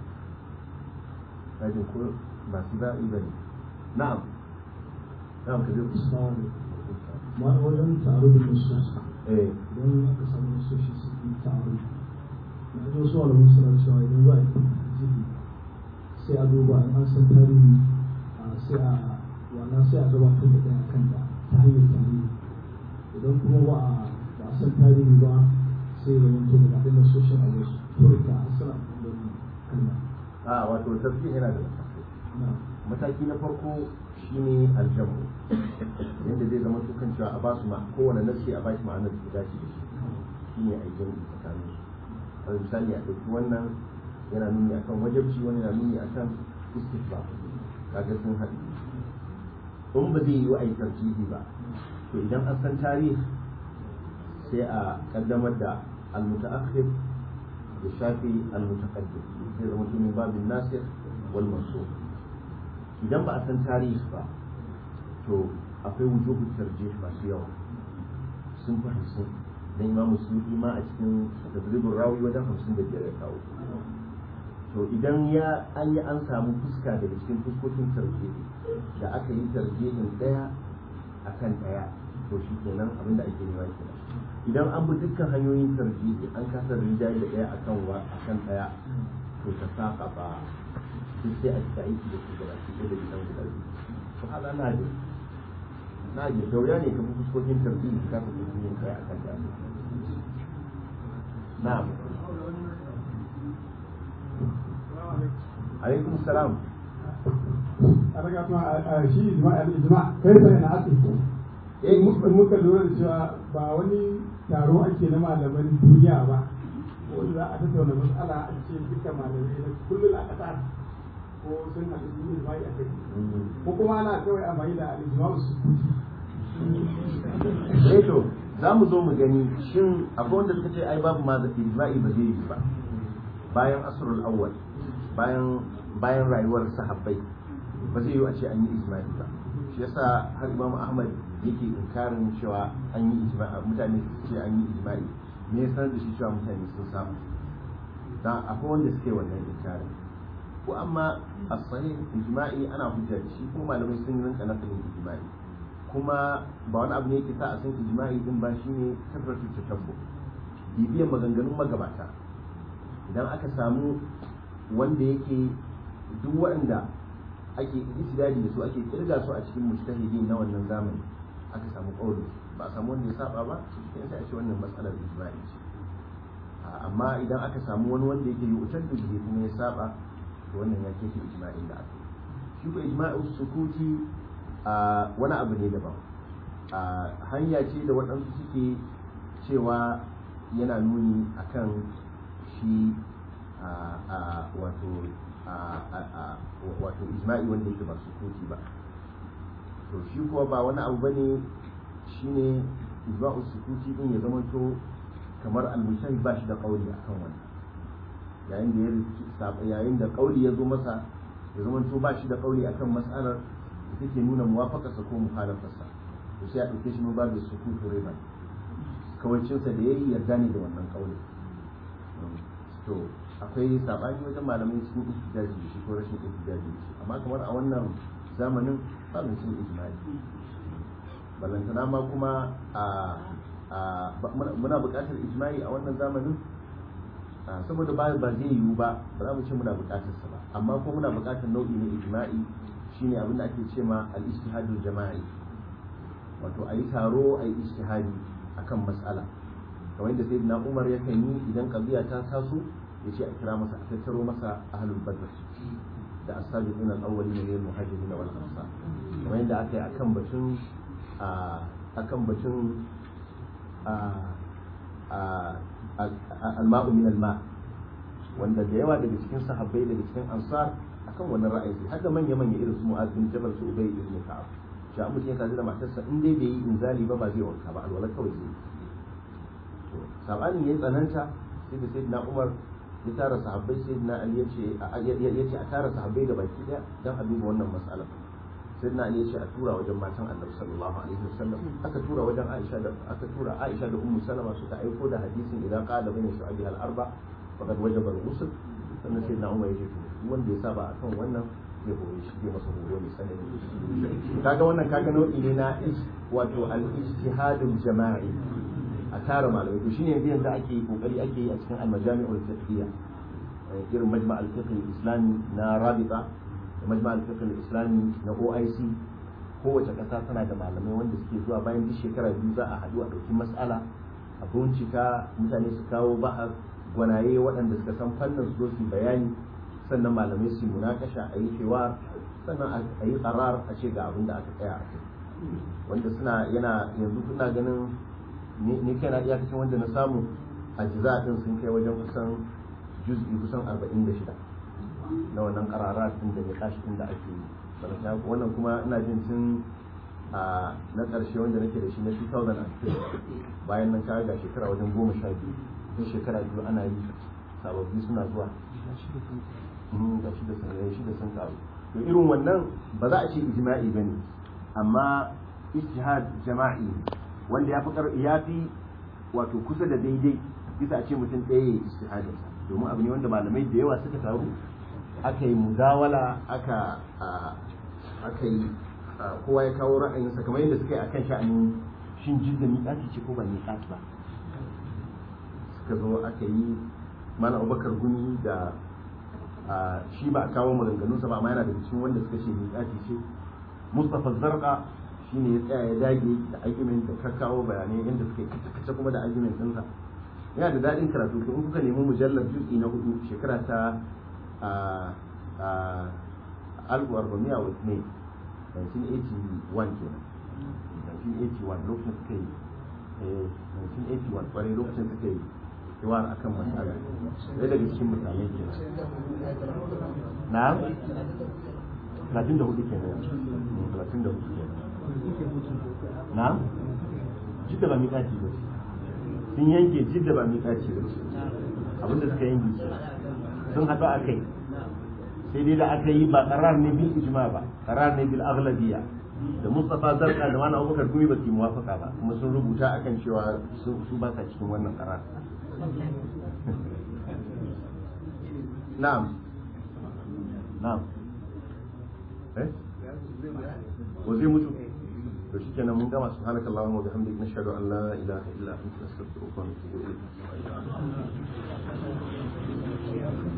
kajin ko ba su za'i ba ne na'am na'am ka zai Islam ma wajen taro da nusus eh idan aka samu nusoshi su yi taro na ji wasu alamun suna cewa idan za a yi jibi sai a duba in an san tarihi a sai a wannan sai a gabatar da ɗaya kan da ta hanyar tarihi idan kuma ba a ba a san tarihi ba sai da wanto da ɗin nasoshin a wasu turka a sana da kalma a wato tafsir yana da matakai na mataki na farko shine aljamu yadda zai zama tukan cewa a basu ma kowane nasi a bashi ma'anar da ta dace da shi shine a jamu tsakanin su alal misali a ɗauki wannan yana nuni akan wajabci wani yana nuni akan istifa kaga sun haɗu in ba zai yi wa aikar jihi ba to idan an san tarihi sai a kaddamar da almutaakhir da shafi almutaqaddim sai zama min babin nasir wal mansur idan ba a san tarihi ba to akwai wujuhu tarjih masu yawa sun fi hamsin dan imam musulmi ma a cikin tadribin rawi wajen hamsin da biyar ya kawo to idan ya an yi an samu fuska daga cikin fuskokin tarjihi da aka yi tarjihin daya akan daya to shi kenan abinda ake nema kenan idan an bi dukkan hanyoyin tarjihi an kasa rinjaye da daya akan wa akan daya to ta saka ba duk sai a cika aiki da su gaba shi da gidan guda biyu to haka na ji na ji dauriya ne kamar fuskokin tarjihi ka kasa yin kai akan daya na'am alaikum salam a daga kuma a shi ijma al-ijma kai sai na ake eh muka muka lura da cewa ba wani taro ake na malaman duniya ba wanda za a tattauna matsala a ce duka malamai na kullum a ƙasa ko sun haɗu sun yi ijma'i a kai ko kuma ana kawai amfani da al-ijma su eh to za mu zo mu gani shin akwai wanda suka ce ai babu ma da ijma'i ba zai yi ba bayan asrul awwal bayan bayan rayuwar sahabbai ba zai yi a ce an yi ijma'i ba shi yasa har imam ahmad yake inkarin cewa an yi ijma'i mutane su ce an yi ijma'i me ya sanar da shi cewa mutane sun samu dan akwai wanda suke wannan inkarin ko amma as-sahih ijma'i ana hujja da shi kuma malamai sun yi rinka nakalin ijma'i kuma ba wani abu ne yake sa a san ijma'i din ba shine tabbatu tatabbu bibiyan maganganun magabata idan aka samu wanda yake duk waɗanda ake ijtihadi da su ake kirga su a cikin mujtahidi na wannan zamani aka samu kauli ba a samu wanda ya saba ba sai sai a ce wannan matsalar ijma'i ce amma idan aka samu wani wanda yake yi wutar da kuma ya saba to wannan ya keke ijma'in da aka shi ko ijma'u sukuti a wani abu ne daban a hanya ce da waɗansu suke cewa yana nuni akan shi a wato wato ijma'i wanda yake ba sukuti ba to shi kuwa ba wani abu bane shine ijma'u sukuti din ya zamanto kamar al-mushahi ba shi da kauli akan wannan yayin da ya yayin da kauli ya zo masa ya zamanto ba shi da kauli akan mas'alar da take nuna muwafakarsa ko mukhalafarsa to sai a ɗauke shi mun babu sukutu riba kawancinsa da yayi yarda ne da wannan kauli to akwai sabani wajen malamai cikin ihtijaji da shi ko rashin ihtijaji da shi amma kamar a wannan zamanin ba mu cin ijma'i balantana ma kuma a muna buƙatar ijma'i a wannan zamanin saboda ba ba zai yiwu ba ba za mu ce muna buƙatar sa ba amma kuma muna buƙatar nau'i na ijma'i shine abin da ake ce ma al-ijtihadul jama'i wato a yi taro a yi ijtihadi akan mas'ala kamar yadda sayyidina Umar yakan yi idan kabiya ta taso ya ce a kira masa a tattaro masa ahlul badr da as-sabiqun al-awwalin min al-muhajirin wal ansar kamar yadda aka yi akan batun akan batun al-ma'u min al-ma wanda da yawa daga cikin sahabbai daga cikin ansar akan wannan ra'ayi har da manya manya irin su mu'az bin jabal su ubay ibn ka'ab shi amma mutum ya kaji da matarsa in dai bai yi inzali ba ba zai wanka ba alwala kawai zai to sabani yayi tsananta sai da sayyidina umar ya tara sahabbai sayyidina ali yace yace a tara sahabbai da baki daya dan a duba wannan mas'alar sayyidina ali yace a tura wajen matan annabi sallallahu alaihi wasallam aka tura wajen aisha da aka tura aisha da ummu salama suka aiko da hadisin idan qala bayna shu'abi al-arba faqad wajaba al-ghusl sannan sayyidina umar yace to wanda ya saba akan wannan zai hore shi zai masa horo mai sanani kaga wannan kaga nau'i ne na wato al-ijtihadul jama'i a tara malamai to shine yanzu yanzu ake kokari ake yi a cikin al-majami'ul fiqhiyya irin majma' al-fiqh al-islami na rabita da majma' al-fiqh al-islami na OIC kowace ƙasa tana da malamai wanda suke zuwa bayan duk shekara biyu za a haɗu a ɗauki mas'ala a bincika mutane su kawo bahar gwanaye waɗanda suka san fannin su zo su bayani sannan malamai su munakasha a yi cewa sannan a yi karar a ce ga abin da aka tsaya a kai wanda suna yana yanzu kuna ganin ni kai na iyakacin wanda na samu a jiza din sun kai wajen kusan juz'i kusan 46 na wannan karara din da ya kashi din da ake yi wannan kuma ina jin tun a na ƙarshe wanda nake da shi na 2006 bayan nan kawai ga shekara wajen goma sha biyu tun shekara biyu ana yi sababbi suna zuwa ga shi da sun shi da sun karu to irin wannan ba za a ce ijma'i bane amma ijtihad jama'i wanda ya fi ya fi wato kusa da daidai bisa a ce mutum ɗaya ya ijtihadin domin abu ne wanda malamai da yawa suka taru aka yi mudawala aka aka yi kowa ya kawo ra'ayinsa kamar yadda suka yi akan sha'anin shin jidda miƙati ce ko ba miƙati ba suka zo aka yi mana abubakar guni da shi ba a kawo maganganunsa ba amma yana da cikin wanda suka ce miƙati ce mustapha zarqa shi ne ya tsaya ya dage da argument da ka kawo bayanai yadda suka yi kace kuma da argument ɗinsa yana da daɗin karatu in kuka nemi mujallar juz'i na hudu shekara ta a alfu arba'amiya wa ne 1981 kenan 1981 lokacin suka yi eh 1981 kwarai lokacin suka yi kiwar akan matsala ɗaya daga cikin misalai kenan na 34 kenan 34 kenan na jidda ba miƙaci ba ce sun yanke jidda ba miƙaci ba ce abinda suka yanke ce sun haɗu a kai sai dai da aka yi ba ƙarar ne bil ijma ba ƙarar ne bil aghlabiya da Mustafa Zarka da Malam Abubakar Gumi ba su yi muwafaka ba kuma sun rubuta akan cewa su ba sa cikin wannan ƙarar na'am na'am eh wa zai mutu to shi kenan mun gama subhanaka allahumma wa bihamdika nashhadu an la ilaha illa anta nastaghfiruka wa natubu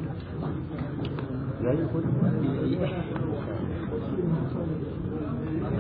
ilayk yayi ko